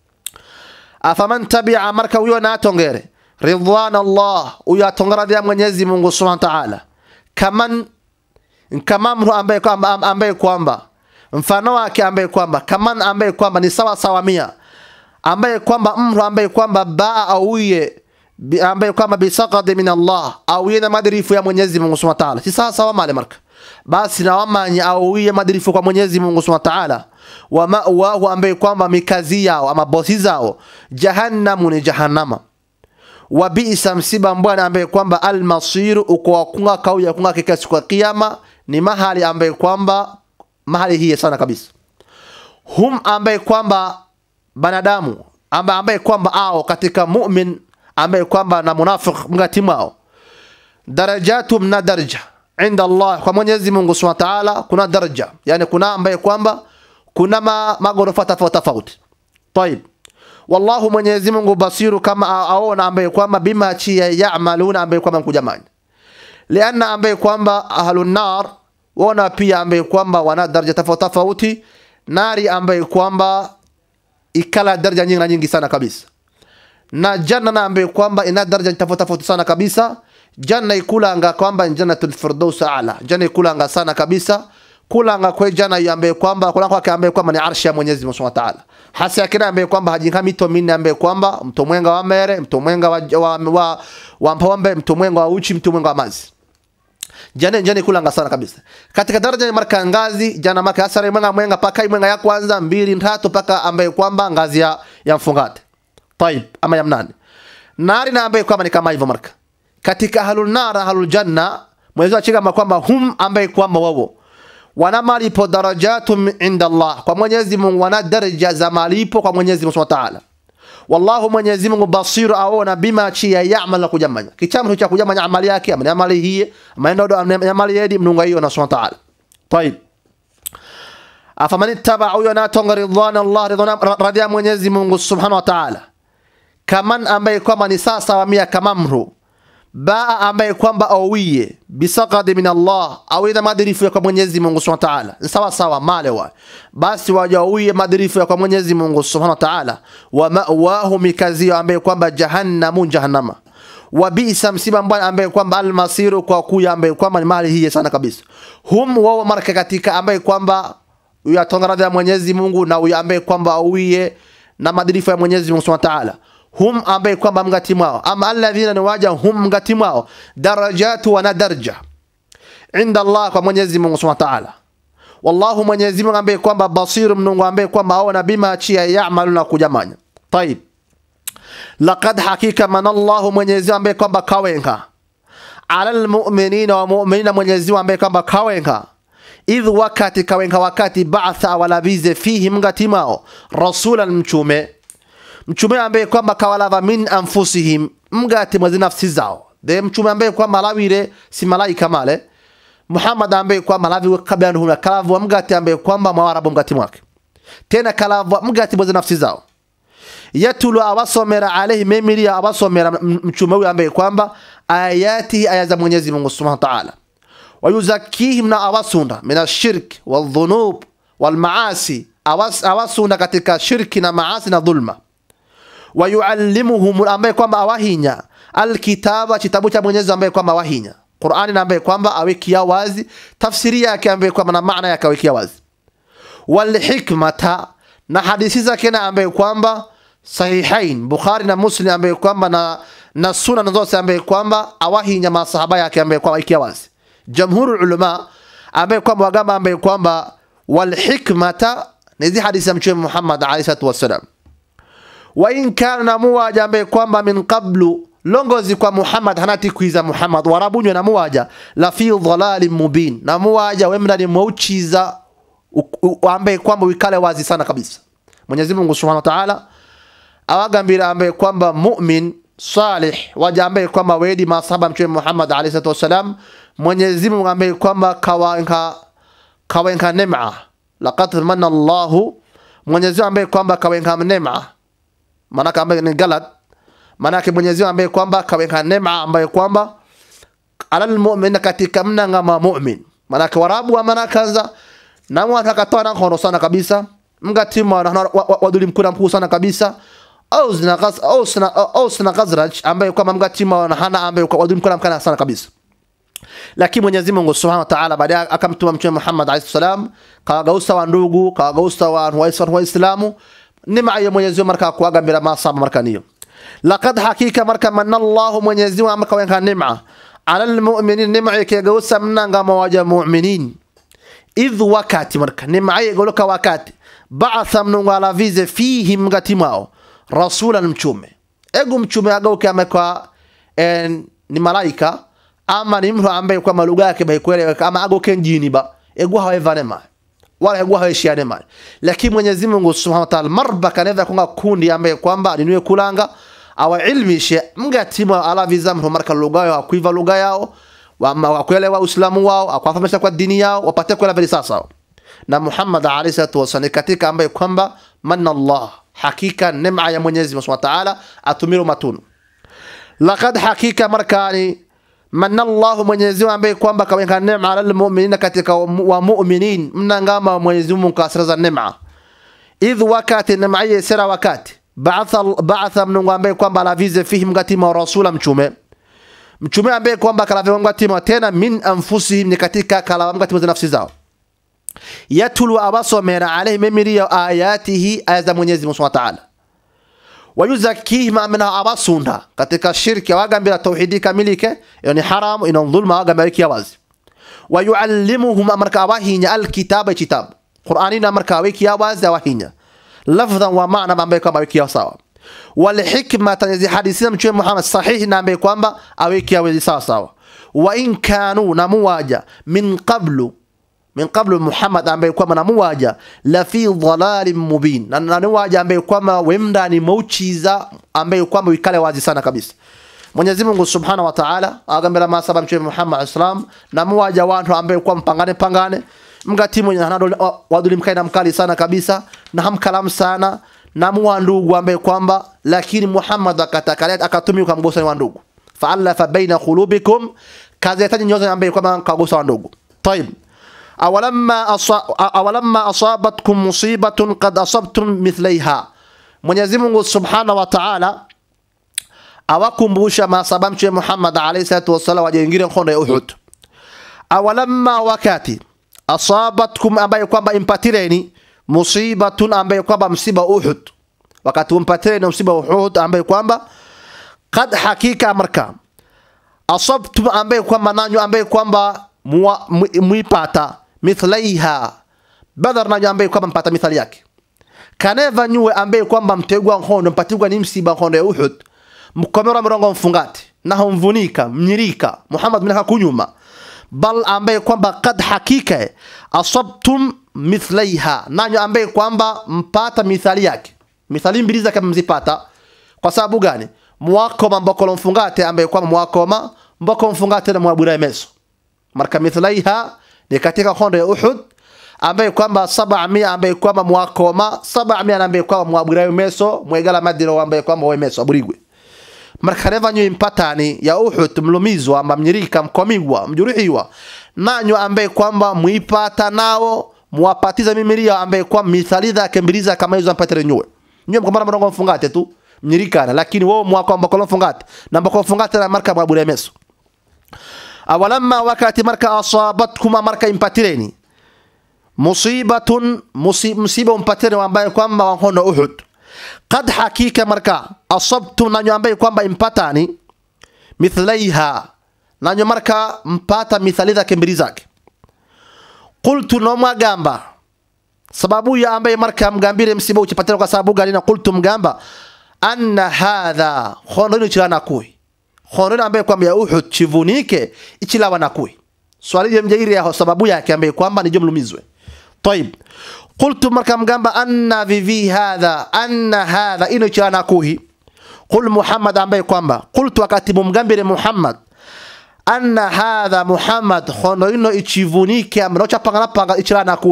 afaman tabia marka huyo na atongere ridwan Allah huyo atongere radhi ya Mwenyezi Mungu subhanahu wa ta'ala kaman kama mtu ambaye kwamba ambaye kwamba mfano wake ambaye kwamba kama ambaye kwamba ni sawa sawa mia ambaye kwamba mtu ambaye kwamba baa auye ambaye kwamba bisaqad min Allah auye na madrifu ya Mwenyezi Mungu Subhanahu wa Ta'ala si sawa sawa male marka basi na wamanyi auye madrifu kwa Mwenyezi Mungu Subhanahu wa Ta'ala wa ma'wahu ambaye kwamba mikazi yao ama bosi zao jahannamu ni jahannama wa bi'sa msiba mbwana ambaye kwamba almasir uko wakunga kauya kunga kika siku ya kiyama ni mahali ambaye kwamba mahali hii sana kabisa hum ambaye kwamba banadamu ambaye, ambaye kwamba ao katika mu'min ambaye kwamba na munafiq mgati mwao darajatum na daraja inda Allah kwa Mwenyezi Mungu Subhanahu wa Ta'ala kuna daraja yani kuna ambaye kwamba kuna ma, magorofa tofauti tofauti طيب wallahu Mwenyezi Mungu basiru kama aona ambaye kwamba bima chi yaamaluna ambaye kwamba mkujamani lianna ambaye kwamba ahlun nar wana pia ambaye kwamba wana daraja tofauti tofauti nari ambaye kwamba ikala daraja nyingi na nyingi sana kabisa na janna na ambaye kwamba ina daraja tofauti tofauti sana kabisa janna ikulanga kwamba jannatul firdaus a'la janna ikulanga sana kabisa kulanga kwe jana ambaye kwamba kulanga kwake ambaye kwamba ni arshi ya Mwenyezi Mungu Subhanahu wa Ta'ala hasa yakina ambaye kwamba hajinga mito minne ambaye kwamba mto mwenga wa mere mto mwenga wa wa, wa, wa mpombe mto mwenga wa uchi mto mwenga wa mazi jana jana kulanga sana kabisa katika daraja ya marka ngazi jana marka asara mwenga mwenga paka mwenga ya kwanza mbili tatu paka ambaye kwamba ngazi ya ya mfungate طيب ama ya mnane nari na ambaye kwamba ni kama hivyo marka katika ahlul nar ahlul janna mwezi wa chika kwamba hum ambaye kwamba wao wana malipo darajatum inda Allah kwa Mwenyezi Mungu wana daraja za malipo kwa Mwenyezi Mungu Subhanahu wa Ta'ala wallahu Mwenyezi Mungu basiru aona bima chi ya ya'mal kujamanya kichamu cha kujamanya amali yake amani amali hii amaenda ndo amali yedi mnunga hiyo na Subhanahu wa Ta'ala طيب afaman ittaba yana tonga ridwan Allah ridwan radhiya Mwenyezi Mungu Subhanahu wa Ta'ala kaman ambaye kwamba ni sasa wa mia kama mru baa ambaye kwamba awiye bisaqad min Allah awida madrifu ya kwa Mwenyezi Mungu Subhanahu wa Ta'ala sawa sawa male wa basi wajawiye madrifu ya kwa Mwenyezi Mungu Subhanahu wa Ta'ala wa ma'wahu mikazi ambaye kwamba jahannamu jahannama wa bisa msiba mbaya ambaye kwamba almasiru kwa kuya ambaye kwamba ni mali hii sana kabisa hum wao marka katika ambaye kwamba yatonga radhi ya Mwenyezi Mungu na huyo ambaye kwamba awiye na madrifu ya Mwenyezi Mungu Subhanahu wa Ta'ala hum ambaye kwamba mgati mwao ama alladhina ni waja hum mgati mwao darajatu wana daraja inda Allah kwa Mwenyezi Mungu Subhanahu wa Ta'ala wallahu Mwenyezi Mungu ambaye kwamba basiru mnungu ambaye kwamba aona bima chia yaamaluna kujamanya طيب laqad hakika man Allah Mwenyezi ambaye kwamba kawenga ala almu'minina wa mu'minina Mwenyezi ambaye kwamba kawenga idh wakati kawenga wakati ba'atha wala bize fihi mgati mwao rasulan mchume mchume ambaye kwamba kawalava min anfusihim mgati mwazi nafsi zao de mchume ambaye kwamba lawire si malaika male Muhammad ambaye kwamba lavi kabla ndio kalavu mgati ambaye kwamba mwarabu mgati mwake tena kalavu mgati mwazi nafsi zao yatulu awasomera alayhi memiri awasomera mchume huyu ambaye kwamba ayati aya za Mwenyezi Mungu Subhanahu wa Ta'ala wayuzakihim na awasunda min ashirk wadhunub walmaasi awasunda katika shirki na maasi na dhulma wayuallimuhum ambaye kwamba awahinya alkitaba kitabu cha Mwenyezi ambaye kwamba awahinya Qur'ani na ambaye kwamba awekia wazi tafsiri yake ambaye kwamba na maana yake awekia wazi wal hikmata na hadithi zake na ambaye kwamba sahihain Bukhari na Muslim ambaye kwamba na na sunna zote ambaye kwamba awahinya masahaba yake ambaye kwamba awekia wazi jamhurul ulama ambaye kwamba wagamba ambaye kwamba wal hikmata ni hizi hadithi za mtume Muhammad alayhi salatu wasalam wa in kana muwaja ambaye kwamba min qablu longozi kwa Muhammad hanati kuiza Muhammad warabunywe na muwaja la fi dhalalin mubin na muwaja wemna ni mwuchiza ambaye kwamba wikale wazi sana kabisa Mwenyezi Mungu Subhanahu wa Ta'ala awagambira ambaye kwamba mu'min salih waja ambaye kwamba wedi masahaba mtume Muhammad alayhi salatu wasalam Mwenyezi Mungu ambaye kwamba kawanka kawanka neema laqad manna Allahu Mwenyezi Mungu ambaye kwamba kawenga neema maana ambaye ni galad maana Mwenyezi Mungu ambaye kwamba kawenga neema ambaye kwamba alal mu'min katika mnanga ma mu'min maana warabu wa maana kanza na mwana akatoa na kono sana kabisa mgatima na waduli mkuna mkuu sana kabisa au zina ghaz au sina au sina ghazraj ambaye kwamba mgatima na hana ambaye waduli mkuna mkana sana kabisa lakini Mwenyezi Mungu Subhanahu wa Ta'ala baadaye akamtuma Mtume Muhammad alayhi salam kawagausa wa ndugu kawagausa wa waislamu neema ya Mwenyezi Mungu marka kuaga bila masaba marka niyo laqad hakika marka manna Allah Mwenyezi Mungu amkawenga neema ala almu'minin neema yake gausa mnanga mawaja mu'minin idh wakati marka neema yake goloka wakati ba'atha mnungu ala vize fihi mgatimao rasulan mchume egu mchume agauke amekwa en, ni malaika ama ni mtu ambaye kwa lugha yake baikweleweka ama agoke njini ba egu hawevane ma wala egu haweshiane ma lakini Mwenyezi Mungu Subhanahu wa Ta'ala marba kanaweza kunga kundi ambaye kwamba niwe kulanga awa ilmishe mgatima ala vizamro marka lugha yao kuiva lugha yao wakuelewa Uislamu wao akwafahamisha kwa dini yao wapate kuelewa vile sasa na Muhammad alayhi salatu wasallam katika ambaye kwamba manna Allah hakika neema ya Mwenyezi Mungu Subhanahu wa Ta'ala atumiru matunu laqad hakika markani manna Allah Mwenyezi Mungu ambaye kwamba kaweka neema ala almu'minina katika wa mu'minin mnangama Mwenyezi Mungu kasraza neema idh wakati neema hii sera wakati ba'atha ba'atha mnungu ambaye kwamba alavize fihi mgatima rasula mchume mchume ambaye kwamba kalaviwa mgatima tena min anfusihim ni katika kalawa mgatima za nafsi zao yatulu abasomera alayhi memiri ayatihi aya za Mwenyezi Mungu Subhanahu wa Ta'ala wayuzakihim amina abasunda katika shirki wagambira tauhidi kamilike yani haramu ina dhulma wagambira kiyawazi wayuallimuhum amarka awahinya alkitaba kitab qur'ani na amarka awiki yawazi awahinya lafdhan wa maana ambaye kwamba awiki sawa wal hikmata yazi hadithina mtume Muhammad sahihi na ambaye kwamba awiki yawazi sawa sawa wa in kanu na muwaja min qablu min qablu Muhammad ambaye kwamba na muwaja la fi dhalalin mubin na na muwaja ambaye kwamba wemda ni mauchiza ambaye kwamba wikale wazi sana kabisa Mwenyezi Mungu Subhanahu wa Ta'ala agambira masaba mtume Muhammad islam na muwaja watu ambaye kwamba pangane pangane mgati mwenye hanado waduli mkaina mkali sana kabisa na hamkalam sana na muwa ndugu ambaye kwamba lakini Muhammad akatakalia akatumia kumgosa wa ndugu fa'alafa baina qulubikum kazi yataji nyoza ambaye kwamba kagosa wa ndugu طيب awalamma asa, awalamma asabatkum musibatun qad asabtum mithlaiha Mwenyezi Mungu Subhanahu wa Ta'ala awakumbusha masaba mtume Muhammad alayhi salatu wasallam wajengire nkondo ya Uhud awalamma wakati asabatkum ambaye kwamba impatireni musibatun ambaye kwamba msiba Uhud wakati umpatireni msiba Uhud ambaye kwamba kad hakika marka asabtum ambaye kwamba nanyo ambaye kwamba muipata mithlaiha badar nanyo ambaye kwamba mpata mithali yake kaneva nyuwe ambaye kwamba mtegwa nkondo mpatigwa ni msiba nkondo ya Uhud mkomera mrongo mfungati naho mvunika mnyirika Muhammad mnaka kunyuma bal ambaye kwamba kad hakika asabtum mithlaiha nanyo ambaye kwamba mpata mithali yake mithali mbili zake mzipata kwa sababu gani mwakoma mbokolo mfungate ambaye kwamba mwakoma mboko mfungate na mwabura meso marka mithlaiha ni katika hondo ya Uhud ambaye kwamba 700 ambaye kwamba mwakoma 700 ambaye kwamba mwabura meso mwegala madino ambaye kwamba we meso aburigwe marka neva nyo impatani ya Uhud mlumizwa amba mnyirika mkomigwa mjuruhiwa nanyo ambaye kwamba muipata nao muwapatiza mimiria ambaye kwamba mithali zake mbili za kama hizo ampatire nywe nywe mkomana mrongo mfungate tu mnyirikana lakini wao mwaka mbokolo mfungate na mbokolo mfungate na marka mwabura meso awalamma wakati marka asabatkum marka impatireni musibatun musiba umpatireni ambaye kwamba wahono Uhud qad hakika marka asabtum nanyo ambaye kwamba impatani mithlaiha nanyo marka mpata mithali zake mbili zake qultu no mwagamba sababu ya ambaye marka mgambire msiba uchipatana kwa sababu gani na qultu mgamba anna hadha khono ni chana kui khono ambaye kwamba ya Uhud chivunike ichilawa na kui swali ya mjairi ya sababu yake ambaye kwamba ni jumlumizwe طيب قلت مركم جنب أن في في هذا أن هذا إنه كان كوهي قل محمد عم kwamba قلت wakati mumgambire Muhammad anna hadha Muhammad khono ino ichivunike amrocha pangana panga ichirana kuhi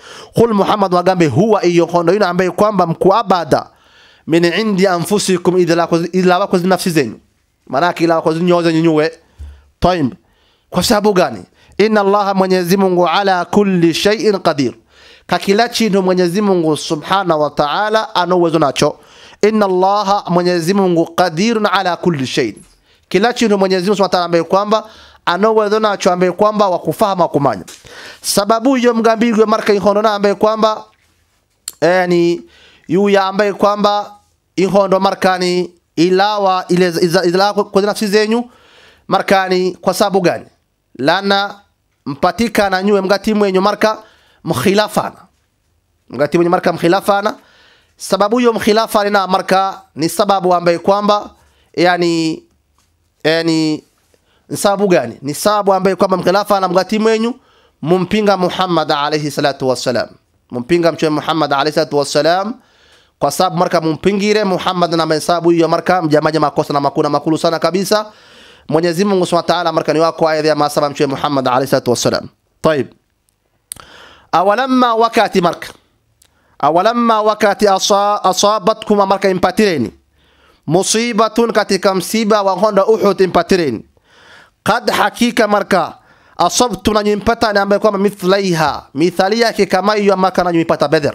qul muhammad wagambe huwa iyo hondo ino ambaye kwamba mkuabada min indi anfusikum ila wako nafsi zenyu maanake ila wako nyoze nyunyue taib kwa sababu gani inna allaha mwenyezi mungu ala kulli shay'in qadir ka kila chintu mwenyezi mungu subhanahu wa ta'ala ana uwezo nacho inna allaha mwenyezi mungu qadirun ala kulli shay'in kila chintu mwenyezi mungu subhanahu wa ta'ala ambaye kwamba ana uwezo nacho ambaye kwamba wakufahamu kumanya sababu hiyo mgambirwe marka ihondo na ambaye kwamba yani yuya ambaye kwamba ihondo markani ilawa ile ilawa kwa nafsi zenyu markani kwa sababu gani lana mpatikana nyuwe mgati mwenyu marka mkhilafana mgati mwenyu marka mkhilafana sababu hiyo mkhilafana na marka ni sababu ambaye kwamba yani yani ni sababu gani ni sababu ambaye kwamba mkhilafana mgati mwenyu mumpinga Muhammad alayhi salatu wassalam mumpinga mtume Muhammad alayhi salatu wassalam kwa sababu marka mumpingire Muhammad na mahesabu hiyo marka mjamaja makosa na makuna makulu sana kabisa Mwenyezi Mungu Subhanahu wa Ta'ala marka ni wako aya ya masaba mtume Muhammad alayhi salatu wassalam طيب awalamma wakati marka awalamma wakati asa, asabatkum marka impatireni musibatun katika msiba wa honda Uhud impatireni qad hakika marka asabtum nanyu impata ni ambaye kwamba mithlaiha mithali yake kama hiyo maka nanyu impata Badr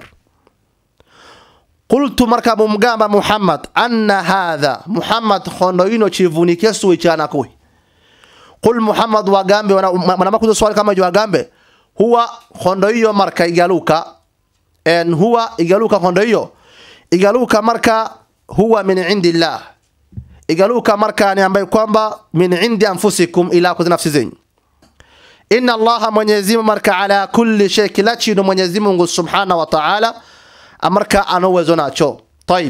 qultu marka mumgamba Muhammad anna hadha Muhammad hondo ino chivunike suwi chana kui qul Muhammad wagambe wanamakuza swali kama hiyo wagambe huwa hondo hiyo marka igaluka en huwa igaluka hondo hiyo igaluka marka huwa min indillah igaluka marka ni ambaye kwamba min indi anfusikum ila kwa nafsi zenyu inna allaha mwenyezi mungu marka ala kulli shay kila chino mwenyezi mungu subhanahu wa ta'ala amarka ana uwezo nacho طيب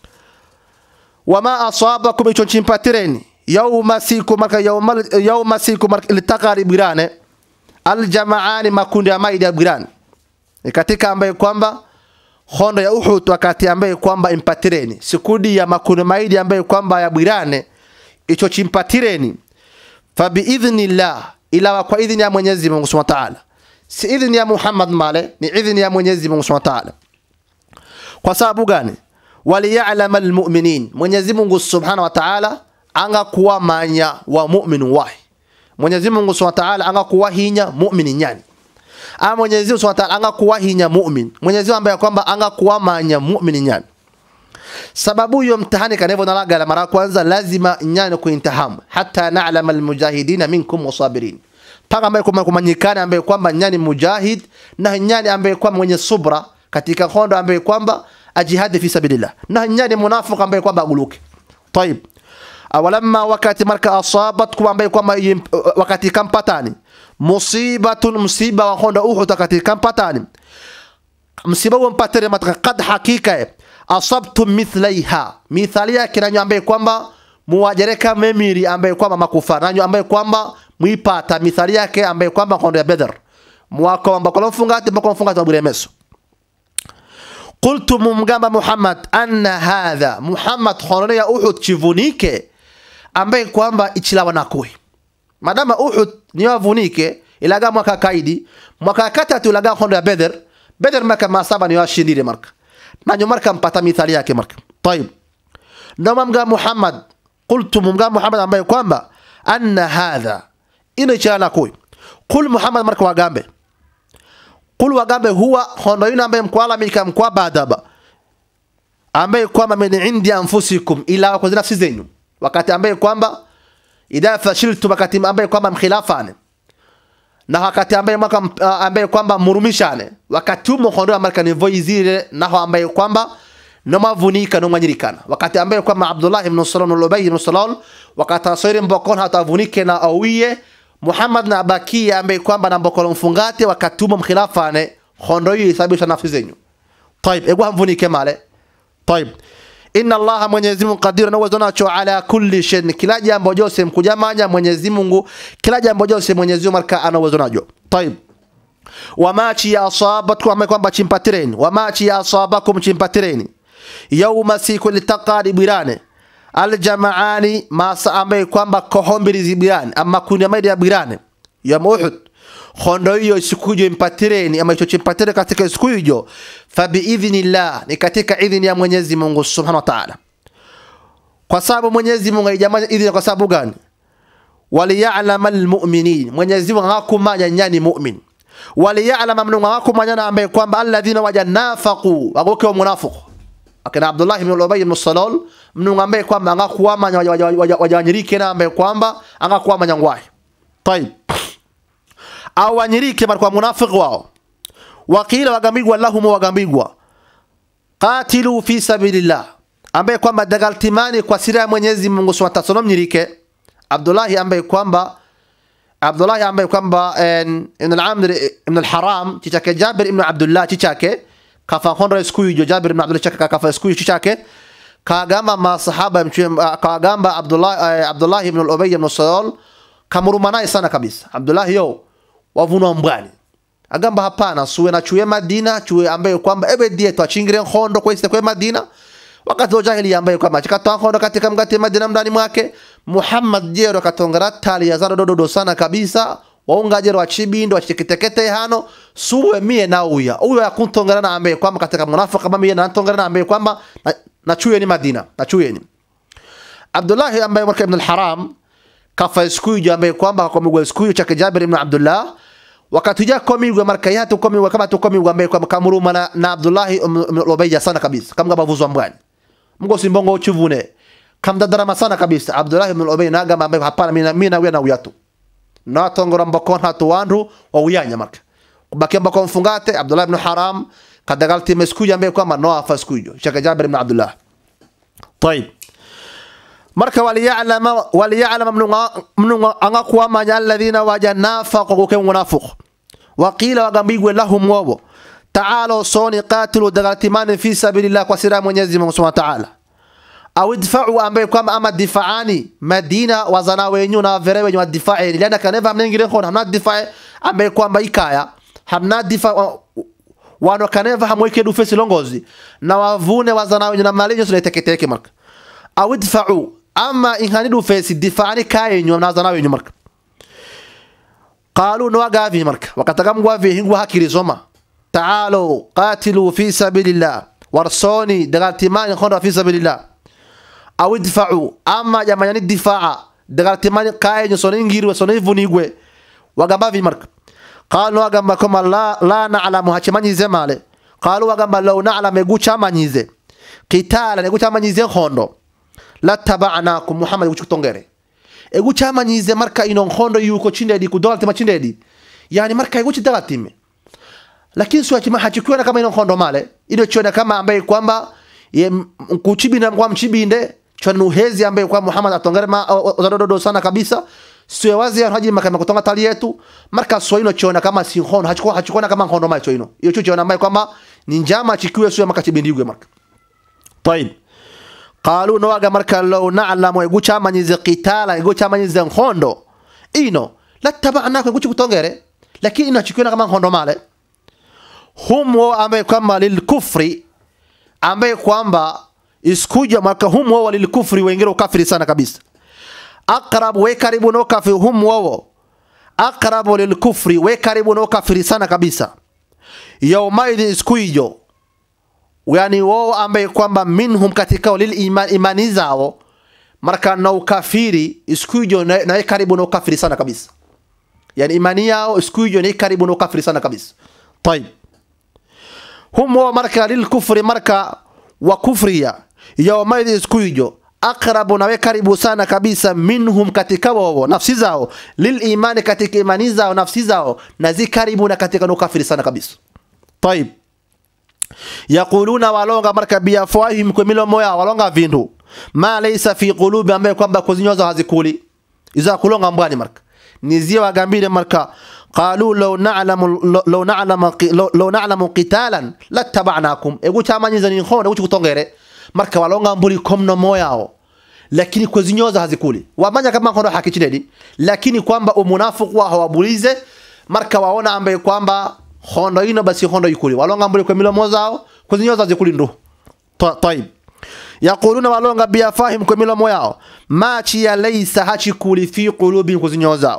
wama asabakum icho chimpatireni yawma siku marka yawma yawma siku marka litaqari birane aljamaani makundi ya maidi ya birane katika ambaye kwamba hondo ya Uhud wakati ambaye kwamba impatireni sikudi ya makundi maidi ambaye kwamba ya birane icho chimpatireni fa biidhnillah ila kwa idhini ya Mwenyezi Mungu Subhanahu wa Ta'ala si idhini ya Muhammad male ni idhini ya Mwenyezi Mungu Subhanahu wa Ta'ala kwa sababu gani waliya'lama almu'minin Mwenyezi Mungu Subhanahu wa Ta'ala anga kuwa manya wa mu'min wahi Mwenyezi Mungu Subhanahu wa Ta'ala anga kuwa hinya mu'min nyani ama Mwenyezi Mungu Subhanahu wa Ta'ala anga kuwa hinya mu'min Mwenyezi Mungu ambaye kwamba anga kuwa manya mu'min nyani sababu hiyo mtihani kanavyo nalaga la mara kwanza lazima nyani kuintahamu hata na'lama almujahidina minkum wasabirin paka ambaye kwamba kumanyikana ambaye kwamba nyani mujahid na nyani ambaye kwamba mwenye subra katika hondo ambaye kwamba ajihadi fi sabilillah na nyani munafiq ambaye kwamba aguluke طيب awalamma wakati marka asabatkum ambaye kwamba wakati kampatani musibatun msiba wa hondo uhud wakati kampatani msiba huo mpatire mataka kad hakika asabtum mithlaiha mithali yake nanyo ambaye kwamba muwajereka memiri ambaye kwamba makufa nanyo ambaye kwamba mwipata mithali yake ambaye kwamba hondo ya Badr mwako ambako mfungati mbako mfungati mabure meso qultu mumgamba Muhammad anna hadha Muhammad hondo ya Uhud chivunike ambaye kwamba ichilawa nakui madama Uhud ni wavunike ilaga mwaka kaidi mwaka katatu ilaga hondo ya Badr Badr maka masaba ni washindire marka nanyo marka mpata mithali yake marka طيب ndio mga Muhammad qultu mga Muhammad ambaye kwamba anna hadha ina chana koi qul Muhammad marka wagambe qul wagambe huwa hondo ina ambaye mkwala mika mkwa badaba ambaye kwamba min indi anfusikum ila kwa nafsi zenyu wakati ambaye kwamba idha fashiltu wakati ambaye kwamba mkhilafane na wakati ambaye mwaka uh, ambaye kwamba murumishane wakati umo hondo amarka ni voizire naho ambaye kwamba no mavunika no manyirikana wakati ambaye kwamba Abdullah ibn Salam al Ubay ibn Salal wakati asiri mbokon hata vunike na awiye Muhammad na abakia ambaye kwamba na mbokon mfungate wakati umo mkhilafane hondo hiyo isabisha nafsi zenyu طيب ego hamvunike male طيب inna allaha mwenyezi mungu qadir na uwezo nacho ala kulli shay kila jambo jose mkujamanya mwenyezi mungu kila jambo jose mwenyezi mungu marka ana uwezo najo طيب wama chi asabatkum ambaye kwamba chimpatireni wama chi asabakum chimpatireni yawma siku litaqari birane aljamaani masa ambaye kwamba kohombiri zibirane ama kundi maidi ya birane ya Uhud hondo hiyo siku hiyo impatireni ama hicho chimpatire katika siku hiyo fabiidhnillah ni katika idhini ya Mwenyezi Mungu Subhanahu wa Ta'ala kwa sababu Mwenyezi Mungu alijamanya idhini kwa sababu gani waliya'lama almu'minin Mwenyezi Mungu hakumanya nyani mu'min waliya'lama mnu hakumanya na ambaye kwamba alladhina wajanafaqu wagoke wa munafiq akina Abdullah ibn Ubay ibn Salul mnu ambaye kwamba angakuwamanya wajawanyirike na ambaye kwamba angakuwamanya ngwahi طيب au wanyirike kwa munafiq wao wakila wagambigwa lahum wagambigwa qatilu fi sabilillah ambaye kwamba dagaltimani kwa sira ya Mwenyezi Mungu Subhanahu wa Ta'ala mnyirike Abdullah ambaye kwamba Abdullah ambaye kwamba ibn al-Amr ibn al-Haram chichake Jabir ibn Abdullah chichake kafa hondo siku hiyo Jabir ibn Abdullah chichake kafa siku hiyo chichake kagamba masahaba kagamba Abdullah Abdullah ibn al-Ubay ibn Salul kamuruma naye sana kabisa Abdullah yo wavunwa mbwani agamba hapana suwe na chuye Madina chuye ambaye kwamba ebe die twachingire hondo kwa iste kwa Madina wakati wa jahili ambaye kwamba chikatoa hondo katika mgati Madina ndani mwake Muhammad jero katongera tali ya zaro dodo sana kabisa waunga jero wachibindo wachikitekete hano suwe mie na uya huyo yakuntongera na ambaye kwamba katika munafiki kama mie na ntongera na ambaye kwamba na, na chuye ni Madina na chuye ni Abdullah ambaye mwaka ibn al-Haram kafa siku hiyo ambaye kwamba kwa migwa siku hiyo chake Jabir ibn Abdullah wakati ja komigwa marka yatu komigwa kama tu komigwa ambaye kwamba kamuruma na, na Abdullah ibn Ubayya sana kabisa kama bavuzwa mbwani mgo simbongo uchuvune kamdadarama sana kabisa Abdullah ibn Ubay na gamba ambaye hapana mimi mimi na na uyatu na tongora mbakon hatu wandu wa uyanya marka kubakia mbakon mfungate Abdullah ibn Haram kadagalti meskuja ambaye kwamba no afa skujo chaka Jabir ibn Abdullah طيب marka waliya'lama waliya'lama mnu angakuwa manya alladhina wajanafaqu kwa munafiq waqila wagambigwe lahum wabo ta'ala soni qatilu dagaltimani fi sabilillah kwa sira Mwenyezi Mungu Subhanahu wa Ta'ala au idfa'u ambaye kwamba ama difaani Madina wazana wenyu na vere wenyu difae liana kaneva mnengire khona hamna difae ambaye kwamba ikaya hamna difa wano kaneva hamweke dufesi longozi na wavune wazana wenyu na malenyo suleteketeke marka au idfa'u ama inhani dufesi difaani kayenyu na wazana wenyu marka qalu no gavi marka wakatagamgwa vi hingwa hakirizoma تعالوا قاتلوا في سبيل الله ورصوني دغالتمان خون في سبيل الله أو ادفعوا أما جمعنا الدفاع دغالتمان قاين سونين غير وسونين فونيغوي وغamba في مرك قالوا وغamba كما لا لا نعلم هچماني زماله قالوا وغamba لو نعلم يغوچا مانيزه قتال يغوچا مانيزه خوندو لا تبعناكم محمد يغوچ tongere egucha manyize marka ino nkhondo yuko chindedi kudola tema chindedi yani marka eguchi dagatime lakini sio chima hachikiona kama ino kondo male ile chona kama ambaye kwamba kuchibinda kwa mchibinde chona nuhezi ambaye kwa Muhammad atongere ma ozadodo sana kabisa sio wazi haji makama kutonga tali yetu marka sio ino chona kama si kondo hachikona hachikona kama kondo male ino hiyo chucho chona ambaye kwamba ni njama chikiwe sio makachibindigwe marka طيب قالوا نواga marka law na'lamu igucha manyize qitala igucha manyize kondo ino la tabana kwa iguchi kutongere lakini ino chikiona kama kondo male hum wao ambaye kwamba lilkufri ambaye kwamba iskuja mwaka hum wao lilkufri wengine ukafiri sana kabisa aqrab we karibu no kafiri hum wao aqrab lilkufri we karibu no kafiri sana kabisa yaumaidhi iskuijo yani wao ambaye kwamba minhum katika lil iman imani zao marka na ukafiri iskuijo na, na karibu no kafiri sana kabisa yani imani yao iskuijo ni karibu no kafiri sana kabisa طيب hum wao marka lilkufri marka wa kufria yaumaidhi iskuijo aqrabu nawe karibu sana kabisa minhum katika wao nafsi zao lilimani katika imani zao nafsi zao na zi karibu na katika nukafiri sana kabisa طيب yaquluna walonga marka biafwahim kwa milomo yao walonga vindu ma laysa fi qulubi ambaye kwamba kuzinyoza hazikuli iza kulonga mbwani marka nizie wagambire marka qalu law na'lamu law na'lamu law na'lamu qitalan lattaba'nakum egu chamanyiza ni khona uchi kutongere marka walonga mbuli komno moyao lakini kuzinyoza hazikuli wamanya kama kondo hakichidedi lakini kwamba umunafiq wa hawabulize marka waona ambaye kwamba hondo ino basi hondo ikuli walonga mbuli kwa milomo zao kuzinyoza hazikuli ndu طيب yaquluna walonga biafahim kwa milomo yao machi ya laysa hachikuli fi qulubihim kuzinyoza zao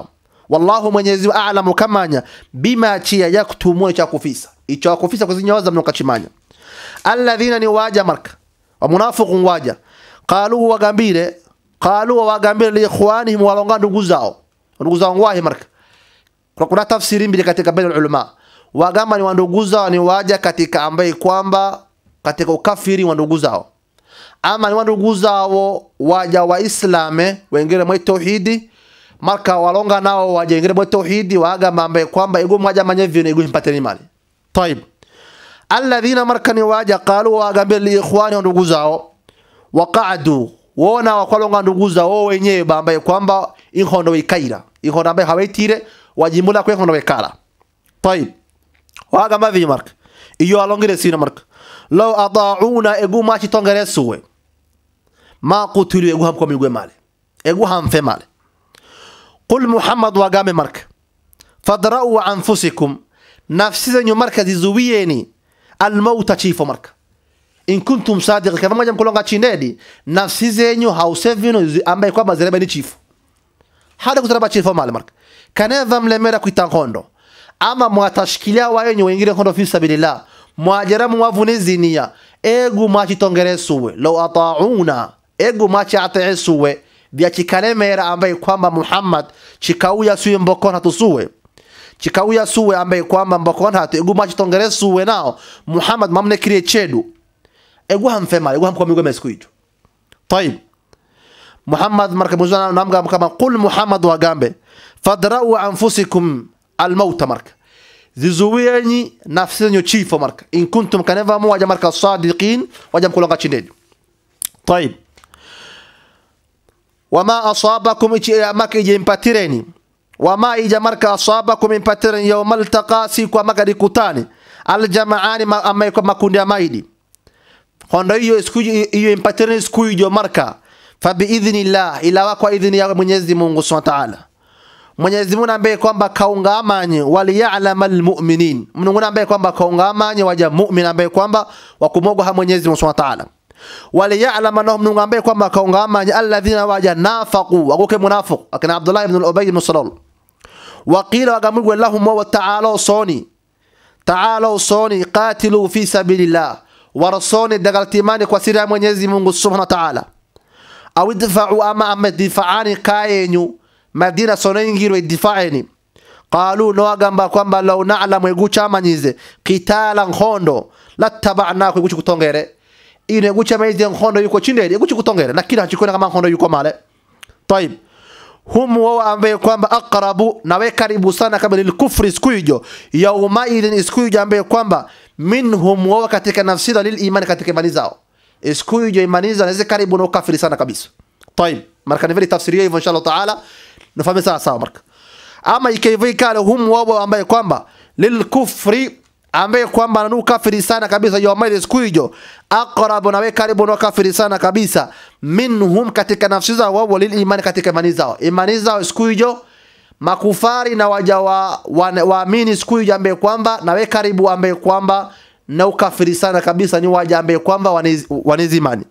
wallahu mwenyezi Mungu a'lamu kamanya bima chia yaktumuna cha kufisa icho kufisa kuzinyoza mno kachimanya alladhina ni waja marka wa munafiqun waja qalu wagambire qalu wagambire li ikhwanihim walonga ndugu zao ndugu zao ngwahi marka kuna, kuna tafsiri mbili katika baina ulama wagamba ni wandugu zao ni waja katika ambaye kwamba katika ukafiri wa ndugu zao ama ni wandugu zao waja wa islame wengine mwe tauhidi marka walonga nao waja wengine mwe tauhidi wagamba ambaye kwamba ego mwaja manye vile ego mpateni mali طيب alladhina markani waja qalu wagambia li ikhwani wa ndugu zao waqadu wona wakwalonga ndugu zao wenyewe bambaye kwamba inkondo ikaira inkondo ambaye hawaitire wajimbula kwe inkondo wekala طيب wagamba vi mark iyo alongire sina mark law adauna egu machi tongere suwe ma qutilu egu hamko migwe male egu hamfe male qul muhammad wagambe mark fadra'u anfusikum nafsi zenyu marka zizuwieni almauta chifo marka in kuntum sadiq kama moja mkulonga chinedi nafsi zenyu hausevino ambaye kwamba zireba ni chifo hada kuzaraba chifo male marka kaneva mlemera kuita nkondo ama mwatashkilia wayenyu wengine nkondo fi sabilillah mwajaramu mwavune zinia egu machitongeresuwe law atauna egu machi ateesuwe vya chikalemera ambaye kwamba Muhammad chikauya suye mbokona tusuwe chikauya suwe ambaye kwamba mbokona hatu egu machi tongere suwe nao Muhammad mamne kirie chedu egu hamfema egu hamko migo mesku hicho طيب Muhammad marka muzana namga kama qul Muhammad wagambe fadra'u anfusikum almauta marka zizuwieni nafsi zenyu chifo marka in kuntum kaneva mu waja marka sadiqin waja mkulonga chindeni طيب wama asabakum ichi maka ije impatireni wama ija marka asabakum impatireni yawma altaqa siku amaka dikutani aljamaani ama kwa makundi ya maidi hondo hiyo siku hiyo impatireni siku hiyo marka fa biidhnillah ila kwa idhni ya Mwenyezi Mungu Subhanahu wa Ta'ala Mwenyezi Mungu ambaye kwamba kaungamanye waliya'lama almu'minin Mungu ambaye kwamba kaungamanye waja mu'min ambaye kwamba wakumogwa ha Mwenyezi Mungu Subhanahu wa Ta'ala waliya'lama nahum Mungu ambaye kwamba kaungamanye alladhina waja nafaqu wakuke munafiq akina Abdullah ibn al-Ubay ibn Salul waqila wagamugwe lahum wa ta'ala soni ta'ala soni qatilu fi sabilillah warasoni dagaltimani kwa siri ya Mwenyezi Mungu Subhanahu wa Ta'ala au idfa'u ama ama difa'ani kayenyu madina sonengiro idifa'eni qalu no agamba kwamba law na'lamu egucha manyize qitala nkhondo lattaba'naku eguchi kutongere ine egucha maize nkhondo yuko chindere eguchi kutongere na kila hachikona kama nkhondo yuko male طيب hum wao ambaye kwamba aqrabu nawe karibu sana kama lilkufri siku hiyo yauma idhin siku hiyo ambaye kwamba minhum wao katika nafsi lil iman katika imani zao siku hiyo imani zao naweza karibu na ukafiri sana kabisa طيب marka ni vile tafsiria hivyo inshallah taala nafahamu sawa sawa marka ama ikaivi kale hum wao ambaye kwamba lilkufri ambaye kwamba anu kafiri sana kabisa yauma siku hiyo aqrabu nawe karibu na kafiri sana kabisa minhum katika nafsi zao wao lil imani katika imani zao imani zao siku hiyo makufari na waja wa waamini siku hiyo ambaye kwamba nawe karibu ambaye kwamba na ukafiri sana kabisa ni waja ambaye kwamba wanezi imani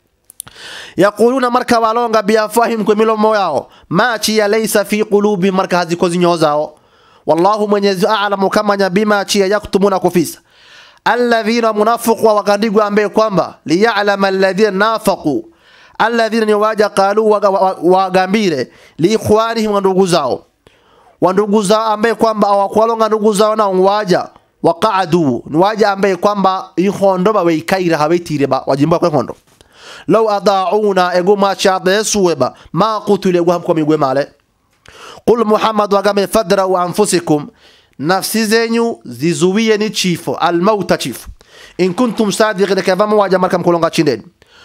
yaquluna marka walonga biafahim kwa milomo yao machi ya laysa fi qulubi marka haziko zinyo zao wallahu mwenyezi a'lamu kama bima chi yaktumuna kufisa alladhina munafiqu wakandigwa ambaye kwamba liya'lama alladhina nafaqu alladhina ni waja qalu wagambire liikhwanihim wa ndugu zao wa ndugu zao ambaye kwamba awakwalonga ndugu zao na waja waqa'adu ni waja ambaye kwamba ihondo ba weikaira hawaitire ba wajimba kwa hondo law adauna ego ma chade suweba ma qutile ego hamko migwe male qul muhammad wagame fadra wa anfusikum nafsi zenyu zizuwie ni chifo almauta chifo in kuntum sadiqina kama waja markam kulonga chindeni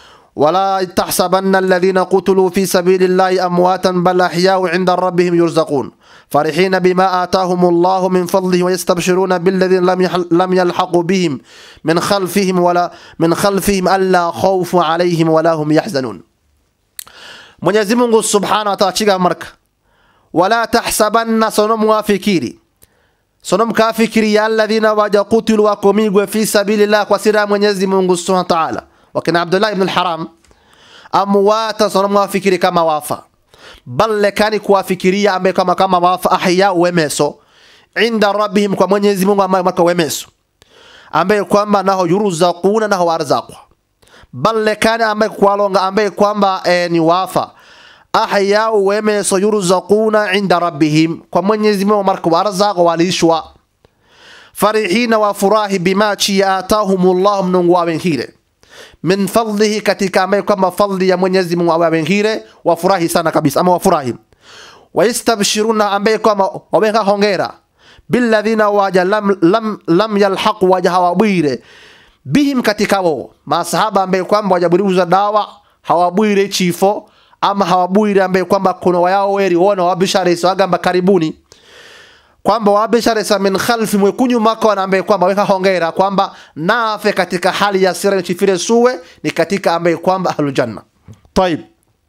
ولا تحسبن الذين قتلوا في سبيل الله أمواتا بل أحياء عند ربهم يرزقون فرحين بما آتاهم الله من فضله ويستبشرون بالذين لم لم يلحقوا بهم من خلفهم ولا من خلفهم ألا خوف عليهم ولا هم يحزنون Mwenyezi Mungu Subhanahu wa Ta'ala chiga marka wala tahsabanna sonom wafikiri sonom kafikiri ya alladhina waja qutilu wakomigwe fi sabilillah kwa sira Mwenyezi Mungu Subhanahu wa Ta'ala wakina Abdullah ibn al-Haram amwata sonom wafikiri kama wafa bal lekani kuwafikiria ambaye kama kama wafa ahya wemeso inda rabbihim kwa Mwenyezi Mungu ambaye maka wemeso ambaye kwamba naho yuruzaquna naho warzaqwa bal lekani ambaye kwalonga ambaye kwamba e, ni wafa ahya wemeso yuruzaquna inda rabbihim kwa Mwenyezi Mungu marka warzaqwa walishwa farihina wa furahi bima chi atahumullah mnungu wawengire min fadlihi katika ambaye kwamba fadli ya Mwenyezi Mungu awawengire wafurahi sana kabisa ama wafurahi wayastabshiruna ambaye kwamba wawenga hongera billadhina waja lam, lam, lam yalhaq waja hawabwire bihim katika wao masahaba ambaye kwamba wajaburiuza dawa hawabwire chifo ama hawabwire ambaye kwamba kuna wayao weri wona wabishara iswagamba karibuni kwamba wabisharesa min khalfi mwekunyu mako ambaye kwamba weka hongera kwamba nafe katika hali ya sira chifire suwe ni katika ambaye kwamba ahlul janna طيب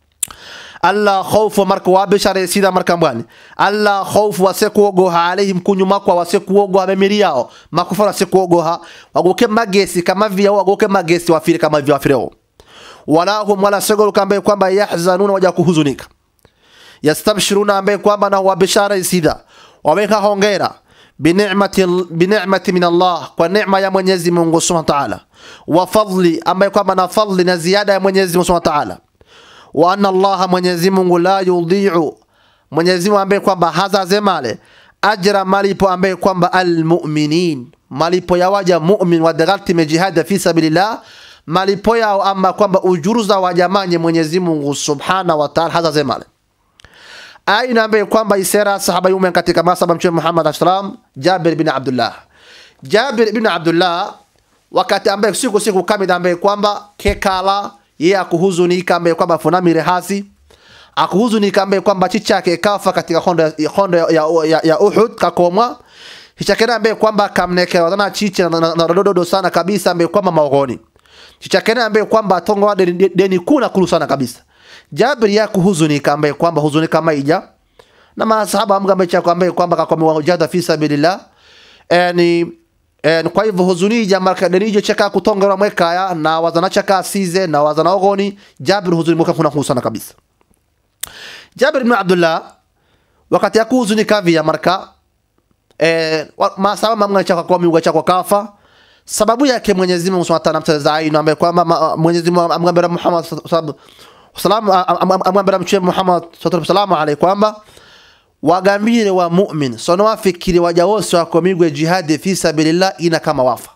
alla khawfu marka wabishare sida marka mbwani alla khawfu wasekuogoha alaihim kunyu makwa wasekuogoha memiri yao makufara wasekuogoha wagoke magesi kama vya wagoke magesi wafire kama vya wafireo wala hum wala segol kambe kwamba yahzanuna waja kuhuzunika yastabshiruna ambaye kwamba na wabishara sida waweka hongera binicmati binicmati min Allah kwa neema ya Mwenyezi Mungu Subhanahu wa Ta'ala wa fadli ambaye kwamba na fadli na ziada ya Mwenyezi Mungu Subhanahu wa Ta'ala wa anna Allah Mwenyezi Mungu la yudhi'u Mwenyezi Mungu ambaye kwamba hazazemale ajra malipo ambaye kwamba almu'minin malipo ya waja mu'min wa dagalti jihad fi sabilillah malipo yao ama kwamba ujuru za wajamanye Mwenyezi Mungu Subhanahu wa Ta'ala hazazemale aina ambaye kwamba isera sahaba yume katika masaba mtume Muhammad sallam Jabir bin Abdullah Jabir bin Abdullah wakati ambaye siku siku kamida ambaye kwamba kekala yeye akuhuzunika ambaye kwamba funamire hasi akuhuzunika ambaye kwamba chichake kafa katika hondo hondo ya, ya, ya, ya Uhud kakomwa chichake ambaye kwamba kamnekera wadana chiche na, na, na dodo sana kabisa ambaye kwamba maogoni chichake ambaye kwamba tongo deni, deni kuna kulu sana kabisa Jabir ya kuhuzunika ambaye kwamba huzunika maija na masahaba amgambe cha ambaye kwamba kakwa wajada fi sabilillah yani en kwa hivyo huzuni jamaa kadenijo chaka kutongera mwekaya na wazana chaka size na wazana ogoni Jabir huzuni mweka kuna husana kabisa Jabir ibn Abdullah wakati ya kuhuzunika vya marka eh masahaba mamga chaka kwa miuga chaka kafa sababu yake Mwenyezi Mungu Subhanahu wa Ta'ala mtazaa aino ambaye kwamba Mwenyezi Mungu amgambe Muhammad sallallahu salamu amwambira mtume Muhammad sallallahu alaihi kwamba wagambire wa mu'min sono wafikiri waja wose wakomigwe jihadi fi sabilillah ina kama wafa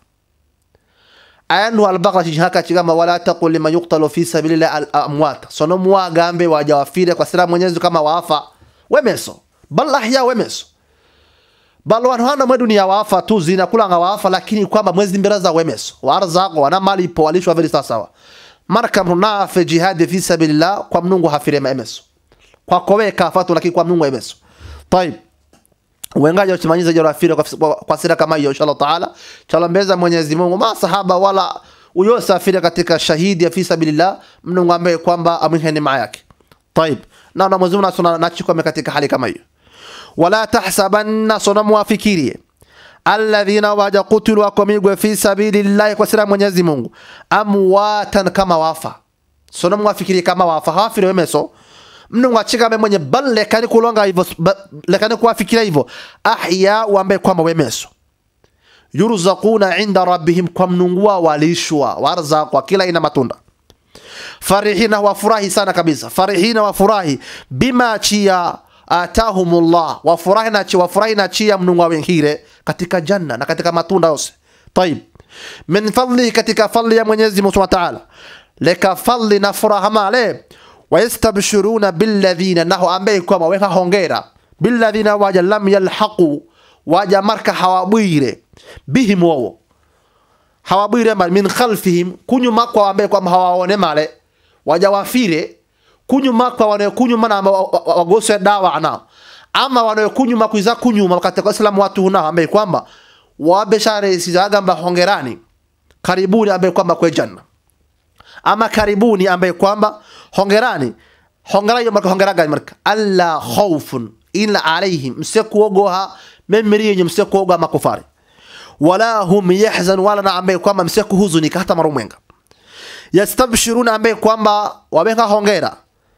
ayandu albaqara chihaka chigamba wala taqul liman yuqtalu fi sabilillah al amwat sono muwagambe waja wafire kwa sira mwenyezi kama wafa wemeso bal ahya wemeso bal wanu hana mwe dunia wafa tu zina kulanga wafa lakini kwamba mwezi mbira za wemeso warzaqo wana malipo walishwa vile sawa marka mrunafe jihadi fi sabilillah kwa mnungu hafire maemeso kwa kowe kafatu lakini kwa mnungu emeso طيب wengaje usimanyiza jora afire kwa, kwa, kwa sira kama hiyo inshallah taala chala mbeza Mwenyezi Mungu ma sahaba wala uyosafiri katika shahidi ya fi sabilillah mnungu ambaye kwamba amwihe neema yake طيب na na Mwenyezi Mungu na nachukua katika hali kama hiyo wala tahsabanna sonamu wafikirie alladhina waja kutilu wakomigwe fi sabilillahi kwa sira Mwenyezi Mungu amwatan kama wafa sono mwafikiri kama wafa hafiri wemeso mnu mwachika me mwenye bal lekani kulonga hivyo lekani kuwafikiria hivyo ahya wambe kwamba wemeso yurzaquna inda rabbihim kwa mnungua walishwa warzaqwa kila ina matunda farihina wafurahi sana kabisa farihina wafurahi bima chia atahumullah wafurahi na chi wafurahi na chia mnungwa wengine katika janna na katika matunda yose طيب min fadli katika fadli ya Mwenyezi Mungu Subhanahu wa Ta'ala leka fadli na furaha male wayastabshiruna billadhina naho ambaye kwamba weka hongera billadhina waja lam yalhaqu waja marka hawabwire bihim wao hawabwire mal min khalfihim kunyuma kwa ambaye kwamba hawaone male waja wafire kunyuma kwa wanayokunyuma na wagose dawa na ama wanayokunyuma kuiza kunyuma katika Uislamu watu huna ambaye kwamba wabeshare sizagamba hongerani karibuni ambaye kwamba kwa janna ama karibuni ambaye kwamba hongerani hongera hiyo marka hongera gani marka alla khawfun illa alaihim msekuogoha memri yenye msekuogoha makufari wala hum yahzan wala na ambaye kwamba msekuhuzunika hata marumwenga yastabshiruna ambaye kwamba wabenga hongera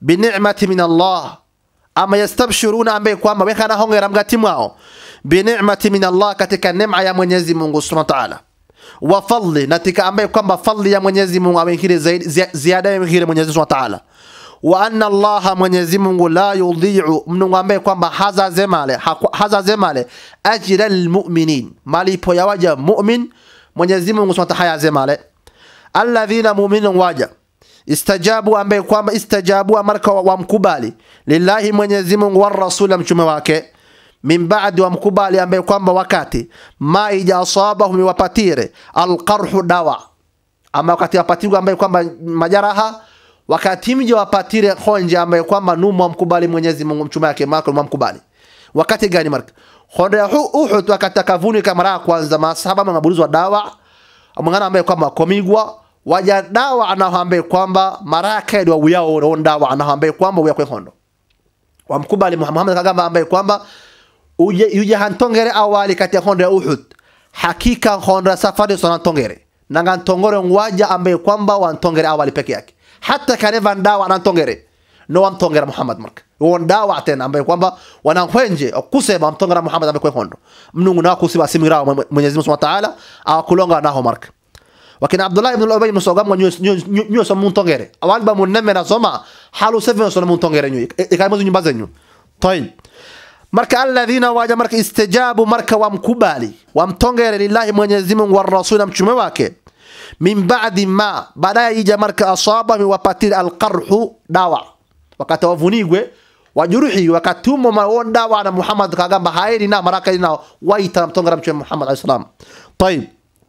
binicmati min Allah ama yastabshiruna ambaye kwamba wekana hongera mgati mwao binicmati min Allah katika neema ya Mwenyezi Mungu Subhanahu wa Ta'ala wa fadli natika ambaye kwamba fadli ya Mwenyezi Mungu amekire zaidi zi- ziada ya mkire Mwenyezi Mungu Subhanahu wa Ta'ala wa anna Allah Mwenyezi Mungu la yudhi'u mnungu ambaye kwamba haza zemale haku- haza zemale ajra almu'minin malipo ya waja mu'min Mwenyezi Mungu Subhanahu wa Ta'ala zemale alladhina mu'minun waja istajabu ambaye kwamba istajabu amarka wa- wamkubali lillahi Mwenyezi Mungu wa rasul mtume wake min baadi wamkubali ambaye kwamba wakati ma ija asabahum wapatire alqarhu dawa ama wakati wapatirwa ambaye kwamba majaraha wakati mje wapatire honje ambaye kwamba numu wamkubali Mwenyezi Mungu mtume wake mako wamkubali wakati gani marka honde ya hu- Uhud wakati akavunika mara ya kwanza masahaba mabulizwa dawa mwana ambaye kwamba komigwa waja dawa anaho ambaye kwamba maraka edwa uyao ron dawa anaho ambaye kwamba uya kwe hondo wamkubali Muhammad kagamba ambaye kwamba uje uje hantongere awali kati ya hondo ya Uhud hakika hondo ya safari sona tongere nanga ntongore ngwaja ambaye kwamba wantongere awali peke yake hata kaneva dawa anantongere no wamtongera Muhammad marka won dawa tena ambaye kwamba wanahwenje kusema mtongera Muhammad ambaye kwe hondo mnungu na kusiba simira Mwenyezi Mungu Subhanahu wa Ta'ala akulonga naho marka wakina abdullah ibn ubay musogam ngo nyo so muntongere awali ba munemme na soma halu seven so muntongere nyu ikaimu nyumba zenyu tayib marka alladhina waja marka istijabu marka wamkubali wamtongere lillahi mwenyezi Mungu wa rasul na mtume wake min ba'di ma baadaye ija marka asaba miwapatir alqarhu dawa wakati wavunigwe wajuruhi wakatumo mawon dawa na Muhammad kagamba hairi na maraka ina waita mtongera mtume Muhammad alayhi salam tayib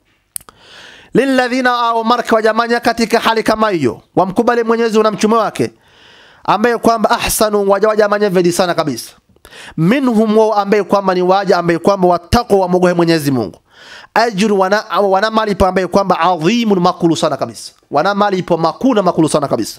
lilladhina au marka wajamanya katika hali kama hiyo wamkubali Mwenyezi na mtume wake ambaye kwamba ahsanu waja wajamanya vedi sana kabisa minhum wao ambaye kwamba ni waja ambaye kwamba watako wamogohe Mwenyezi Mungu ajru wana, wana malipo ambaye kwamba adhimun makulu sana kabisa wana malipo makuna makulu sana kabisa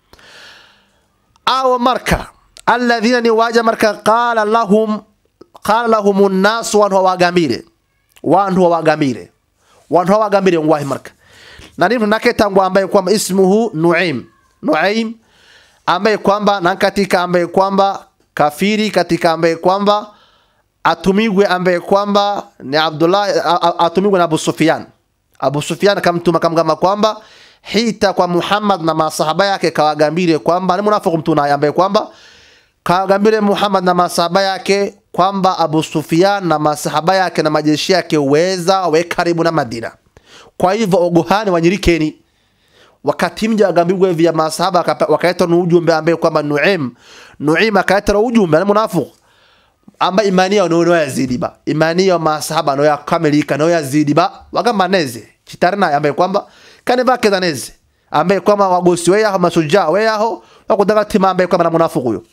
au marka alladhina ni waja marka qala lahum qala lahum an-nas wa wagambire wantu wagambire wantu wagambire ngwahi marka na nini naketangwa ambaye kwamba ismuhu Nuaim Nuaim ambaye kwamba na katika ambaye kwamba kafiri katika ambaye kwamba atumigwe ambaye kwamba ni Abdullah a- a- atumigwe na Abu Sufyan Abu Sufyan kamtuma kamgamba kwamba hita kwa Muhammad na masahaba yake kawagambire kwamba ni munafiku mtu naye ambaye kwamba kawagambire Muhammad na masahaba yake kwamba Abu Sufyan na masahaba yake na majeshi yake weza we karibu na Madina kwa hivyo ogohani wanyirikeni wakati mja agambirwe vya masahaba akapa- wakaeta na ujumbe ambaye kwamba Nuaim Nuaim akaeta na ujumbe ni munafiku amba imani yao no yazidi ba imani yao masahaba no yakamilika no yazidi ba wagamba neze chitarina ambaye kwamba kane bakeza neze ambaye kwamba wagosi we yaho masuja we yaho wakudanga tima ambaye kwamba na munafiku huyo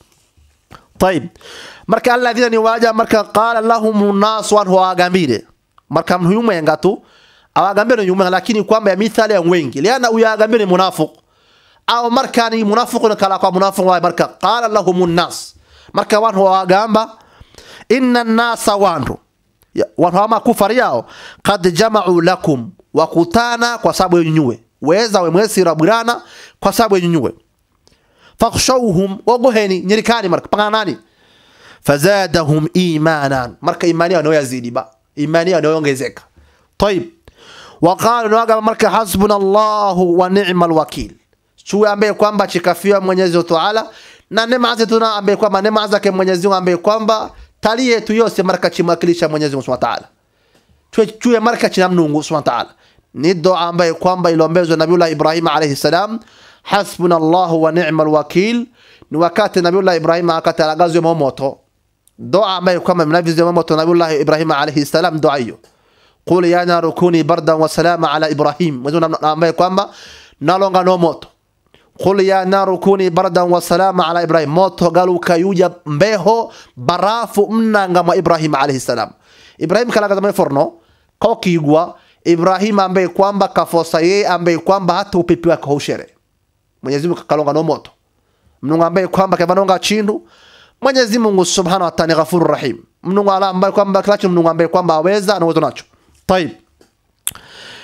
طيب marka alladhina ni waja marka qala lahum nas wa wagambire marka mhuyume yangatu awagambire nyuma lakini kwamba ya mithali ya wengi liana uyagambire munafiq au marka ni munafiq na kala kwa munafiq wa marka qala lahum nas marka wantu wagamba inna nasa wantu Ya- wantu ama kufari yao qad jama'u lakum wakutana kwa sababu yenyuwe weza we mwesi rabirana kwa sababu yenyuwe fakhshawhum wagoheni nyirikani marka panganani fazadahum imanan marka imani yao yazidi ba imani yao ongezeka طيب وقالوا نوغا marka hasbuna Allah wa ni'mal wakil chuwe ambaye kwamba chikafiwa Mwenyezi wa Ta'ala na neema zetu na ambaye kwamba neema zake Mwenyezi Mungu ambaye kwamba tali yetu yose marka chimwakilisha Mwenyezi Mungu Subhanahu wa Ta'ala chuwe chuwe marka china Mungu Subhanahu wa Ta'ala ni dua ambaye kwamba iliombezwa Nabiullah Ibrahim alayhi salam hasbuna Allah wa ni'mal wakil ni wakati Nabiullah Ibrahim akatalagazwa moto dua ambaye kwamba mnavizwa moto Nabiullah Ibrahim alayhi salam dua hiyo qul ya naru kuni bardan wa salama ala ibrahim mwezo ambaye kwamba nalonga no moto qul ya naru kuni bardan wa salama ala ibrahim moto galuka yuja mbeho barafu mnanga mwa ibrahim alayhi salam ibrahim kalaga zamani forno kokigwa ibrahim ambaye kwamba kafosa yeye ambaye kwamba hata upepi wake haushere mwenyezi Mungu kalonga no moto mnungu ambaye kwamba kavanonga chindu Mwenyezi Mungu Subhanahu wa Ta'ala ni Ghafurur Rahim. Mnungu ala ambaye kwamba kila mnungu ambaye kwamba aweza na uwezo nacho. طيب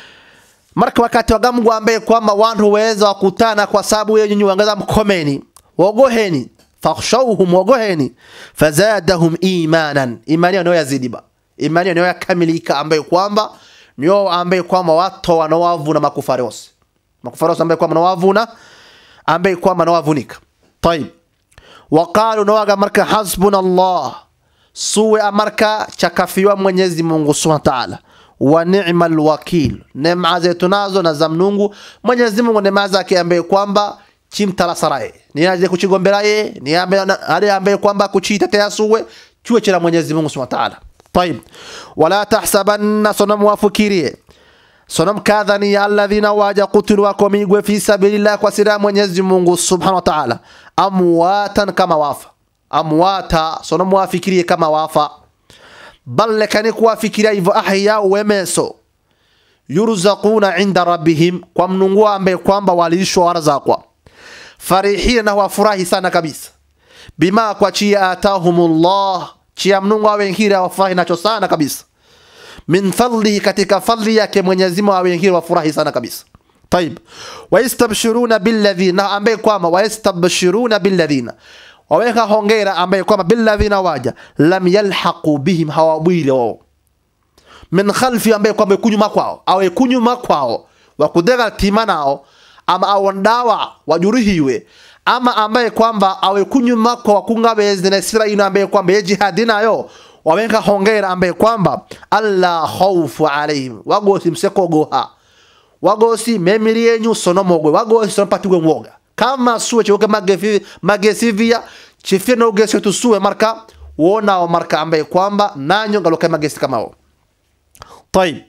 marka wakati wa gamu ambaye kwamba wantu weza wakutana kwa sababu yeye nyinyi wangeza mkomeni waogoheni fakhshawhum waogoheni fazadahum imanan imani yao yazidi ba imani yao yakamilika ambaye kwamba ndio ambaye kwamba watu wanawavuna makufari wose makufari wose ambaye kwamba wanawavuna ambaye kwamba wanawavunika طيب waqalu nawaga marka hasbuna Allah suwe amarka chakafiwa Mwenyezi Mungu Subhanahu wa Ta'ala wa ni'mal wakil neema zetu nazo na za Mungu Mwenyezi Mungu neema zake ambaye kwamba chimtala saraye ni aje kuchigombera ye ni ambaye ambaye kwamba kuchitetea suwe chuo cha Mwenyezi Mungu Subhanahu wa Ta'ala طيب ولا تحسبن صنم وافكيريه صنم كاذني الذين واجا قتلوا وكميغوا في سبيل الله وسيرا Mwenyezi Mungu Subhanahu wa Ta'ala amwatan kama wafa amwata صنم wafikirie kama wafa bal lekani kuwafikiria hivyo ahya wemeso yurzaquna inda rabbihim kwa mnungu ambaye kwamba walishwa warzaqwa farihina na wafurahi sana kabisa bima kwa chia atahumullah chia mnungu awengira wafurahi nacho sana kabisa min fadlihi katika fadli yake Mwenyezi Mungu awengira wafurahi sana kabisa طيب ويستبشرون بالذين ambaye kwamba ويستبشرون بالذين waweka hongera ambaye kwamba billadhina waja lam yalhaqu bihim hawabwile wao min khalfi ambaye kwamba kunyuma kwao awe kunyuma kwao wakudega tima nao ama awondawa wajuruhiwe ama ambaye kwamba awe kunyuma kwa wakunga bezi na sira ino ambaye kwamba ye jihadi nayo waweka hongera ambaye kwamba alla khawfu alaihim wagosi msekogoha wagosi memiri yenyu sonomogwe wagosi sonopatigwe mwoga kama suwe choke magefi magesivia chifie na ugesi tusuwe marka wona marka ambaye kwamba nanyo ngaloka magesi kama wao طيب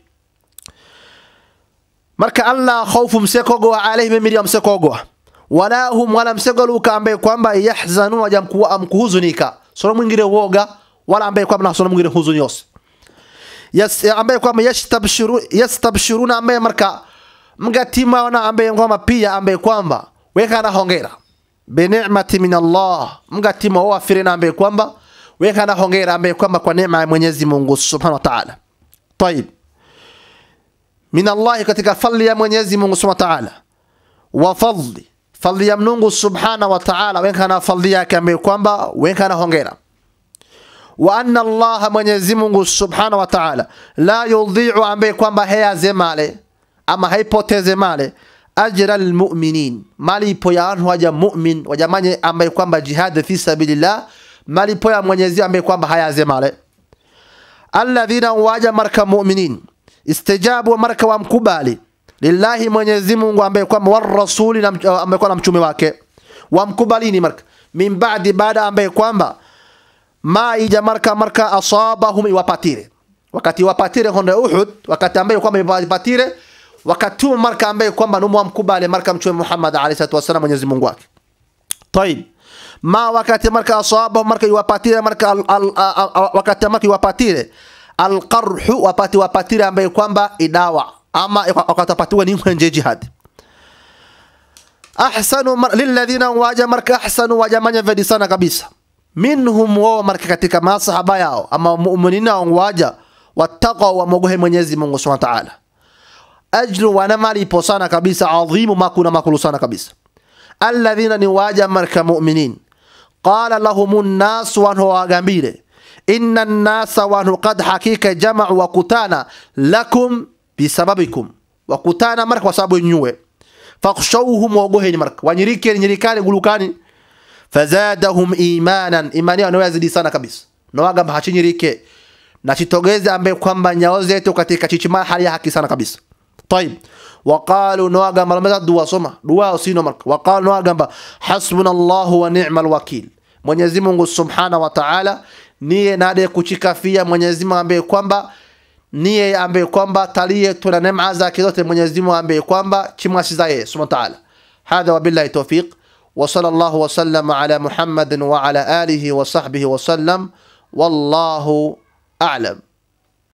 marka alla khawfu msekogo alaihim memiri msekogo wala hum wala msegoluka ambaye kwamba yahzanun wajamkuwa amkuhuzunika sono mwingine woga wala ambaye kwamba na sono mwingine huzuni yose yes ambaye kwamba yastabshiru yastabshiruna ambaye marka mgatima wana ambaye kwamba pia ambaye kwamba weka na hongera binicmati min Allah mgatima wa firina ambaye kwamba weka na hongera ambaye kwamba kwa neema ya Mwenyezi Mungu Subhanahu wa Ta'ala طيب min Allah katika fadli ya Mwenyezi Mungu Subhanahu wa Ta'ala wa fadli fadli ya Mungu Subhanahu wa Ta'ala weka na fadli yake ambaye kwamba weka na hongera wa anna Allah Mwenyezi Mungu Subhanahu wa Ta'ala la yudhi'u ambaye kwamba hayaze male ama haipoteze male ajra almu'minin malipo ya watu waja mu'min wajamanye ambaye kwamba jihad fi sabilillah malipo ya Mwenyezi ambaye kwamba hayaze male alladhina waja marka mu'minin istijabu marka wa mkubali lillahi Mwenyezi Mungu ambaye kwamba war rasuli ambaye kwamba mtume wake wamkubalini marka min ba'di baada ambaye kwamba ma ija marka marka asabahum iwapatire wakati wapatire honde Uhud wakati ambaye kwamba iwapatire wakati marka ambaye kwamba numu mkubali marka mtume Muhammad alayhi salatu wasallam Mwenyezi Mungu wake طيب ma wakati marka asabahum marka iwapatire marka al, al, al, wakati marka iwapatire alqarhu wapati wapatire ambaye kwamba idawa ama wakatapatiwa ni mwenje jihad ahsanu lilladhina waja marka ahsanu wajamanya vedi sana kabisa minhum wao marka katika masahaba yao ama mu'minina waja wattaqwa wa mogohe Mwenyezi Mungu Subhanahu wa Ta'ala ajru wana malipo sana kabisa adhimu makuna makulu sana kabisa alladhina ni waja marka mu'minin qala lahumun nas wa wagambire inna an-nasa wa qad hakika jama'u wa kutana lakum bisababikum wa kutana marka kwa sababu nyuwe fakhshawhum wagoheni marka wanyirike nyirikani gulukani fazadahum imanan imani yao yazidi sana kabisa nawagamba hachinyirike na chitogeze ambaye kwamba nyao zetu katika chichima hali ya haki sana kabisa طيب وقالوا نواغم لما دوا سما دوا سينو مرك وقالوا نواغم حسبنا الله ونعم الوكيل Mwenyezi Mungu Subhanahu wa Ta'ala niye nade kuchikafia Mwenyezi Mungu ambaye kwamba niye ambaye kwamba talie tuna neema zake zote Mwenyezi Mungu ambaye kwamba chimwasiza yeye Subhanahu wa Ta'ala هذا وبالله توفيق وصلى الله وسلم على محمد وعلى آله وصحبه وسلم والله أعلم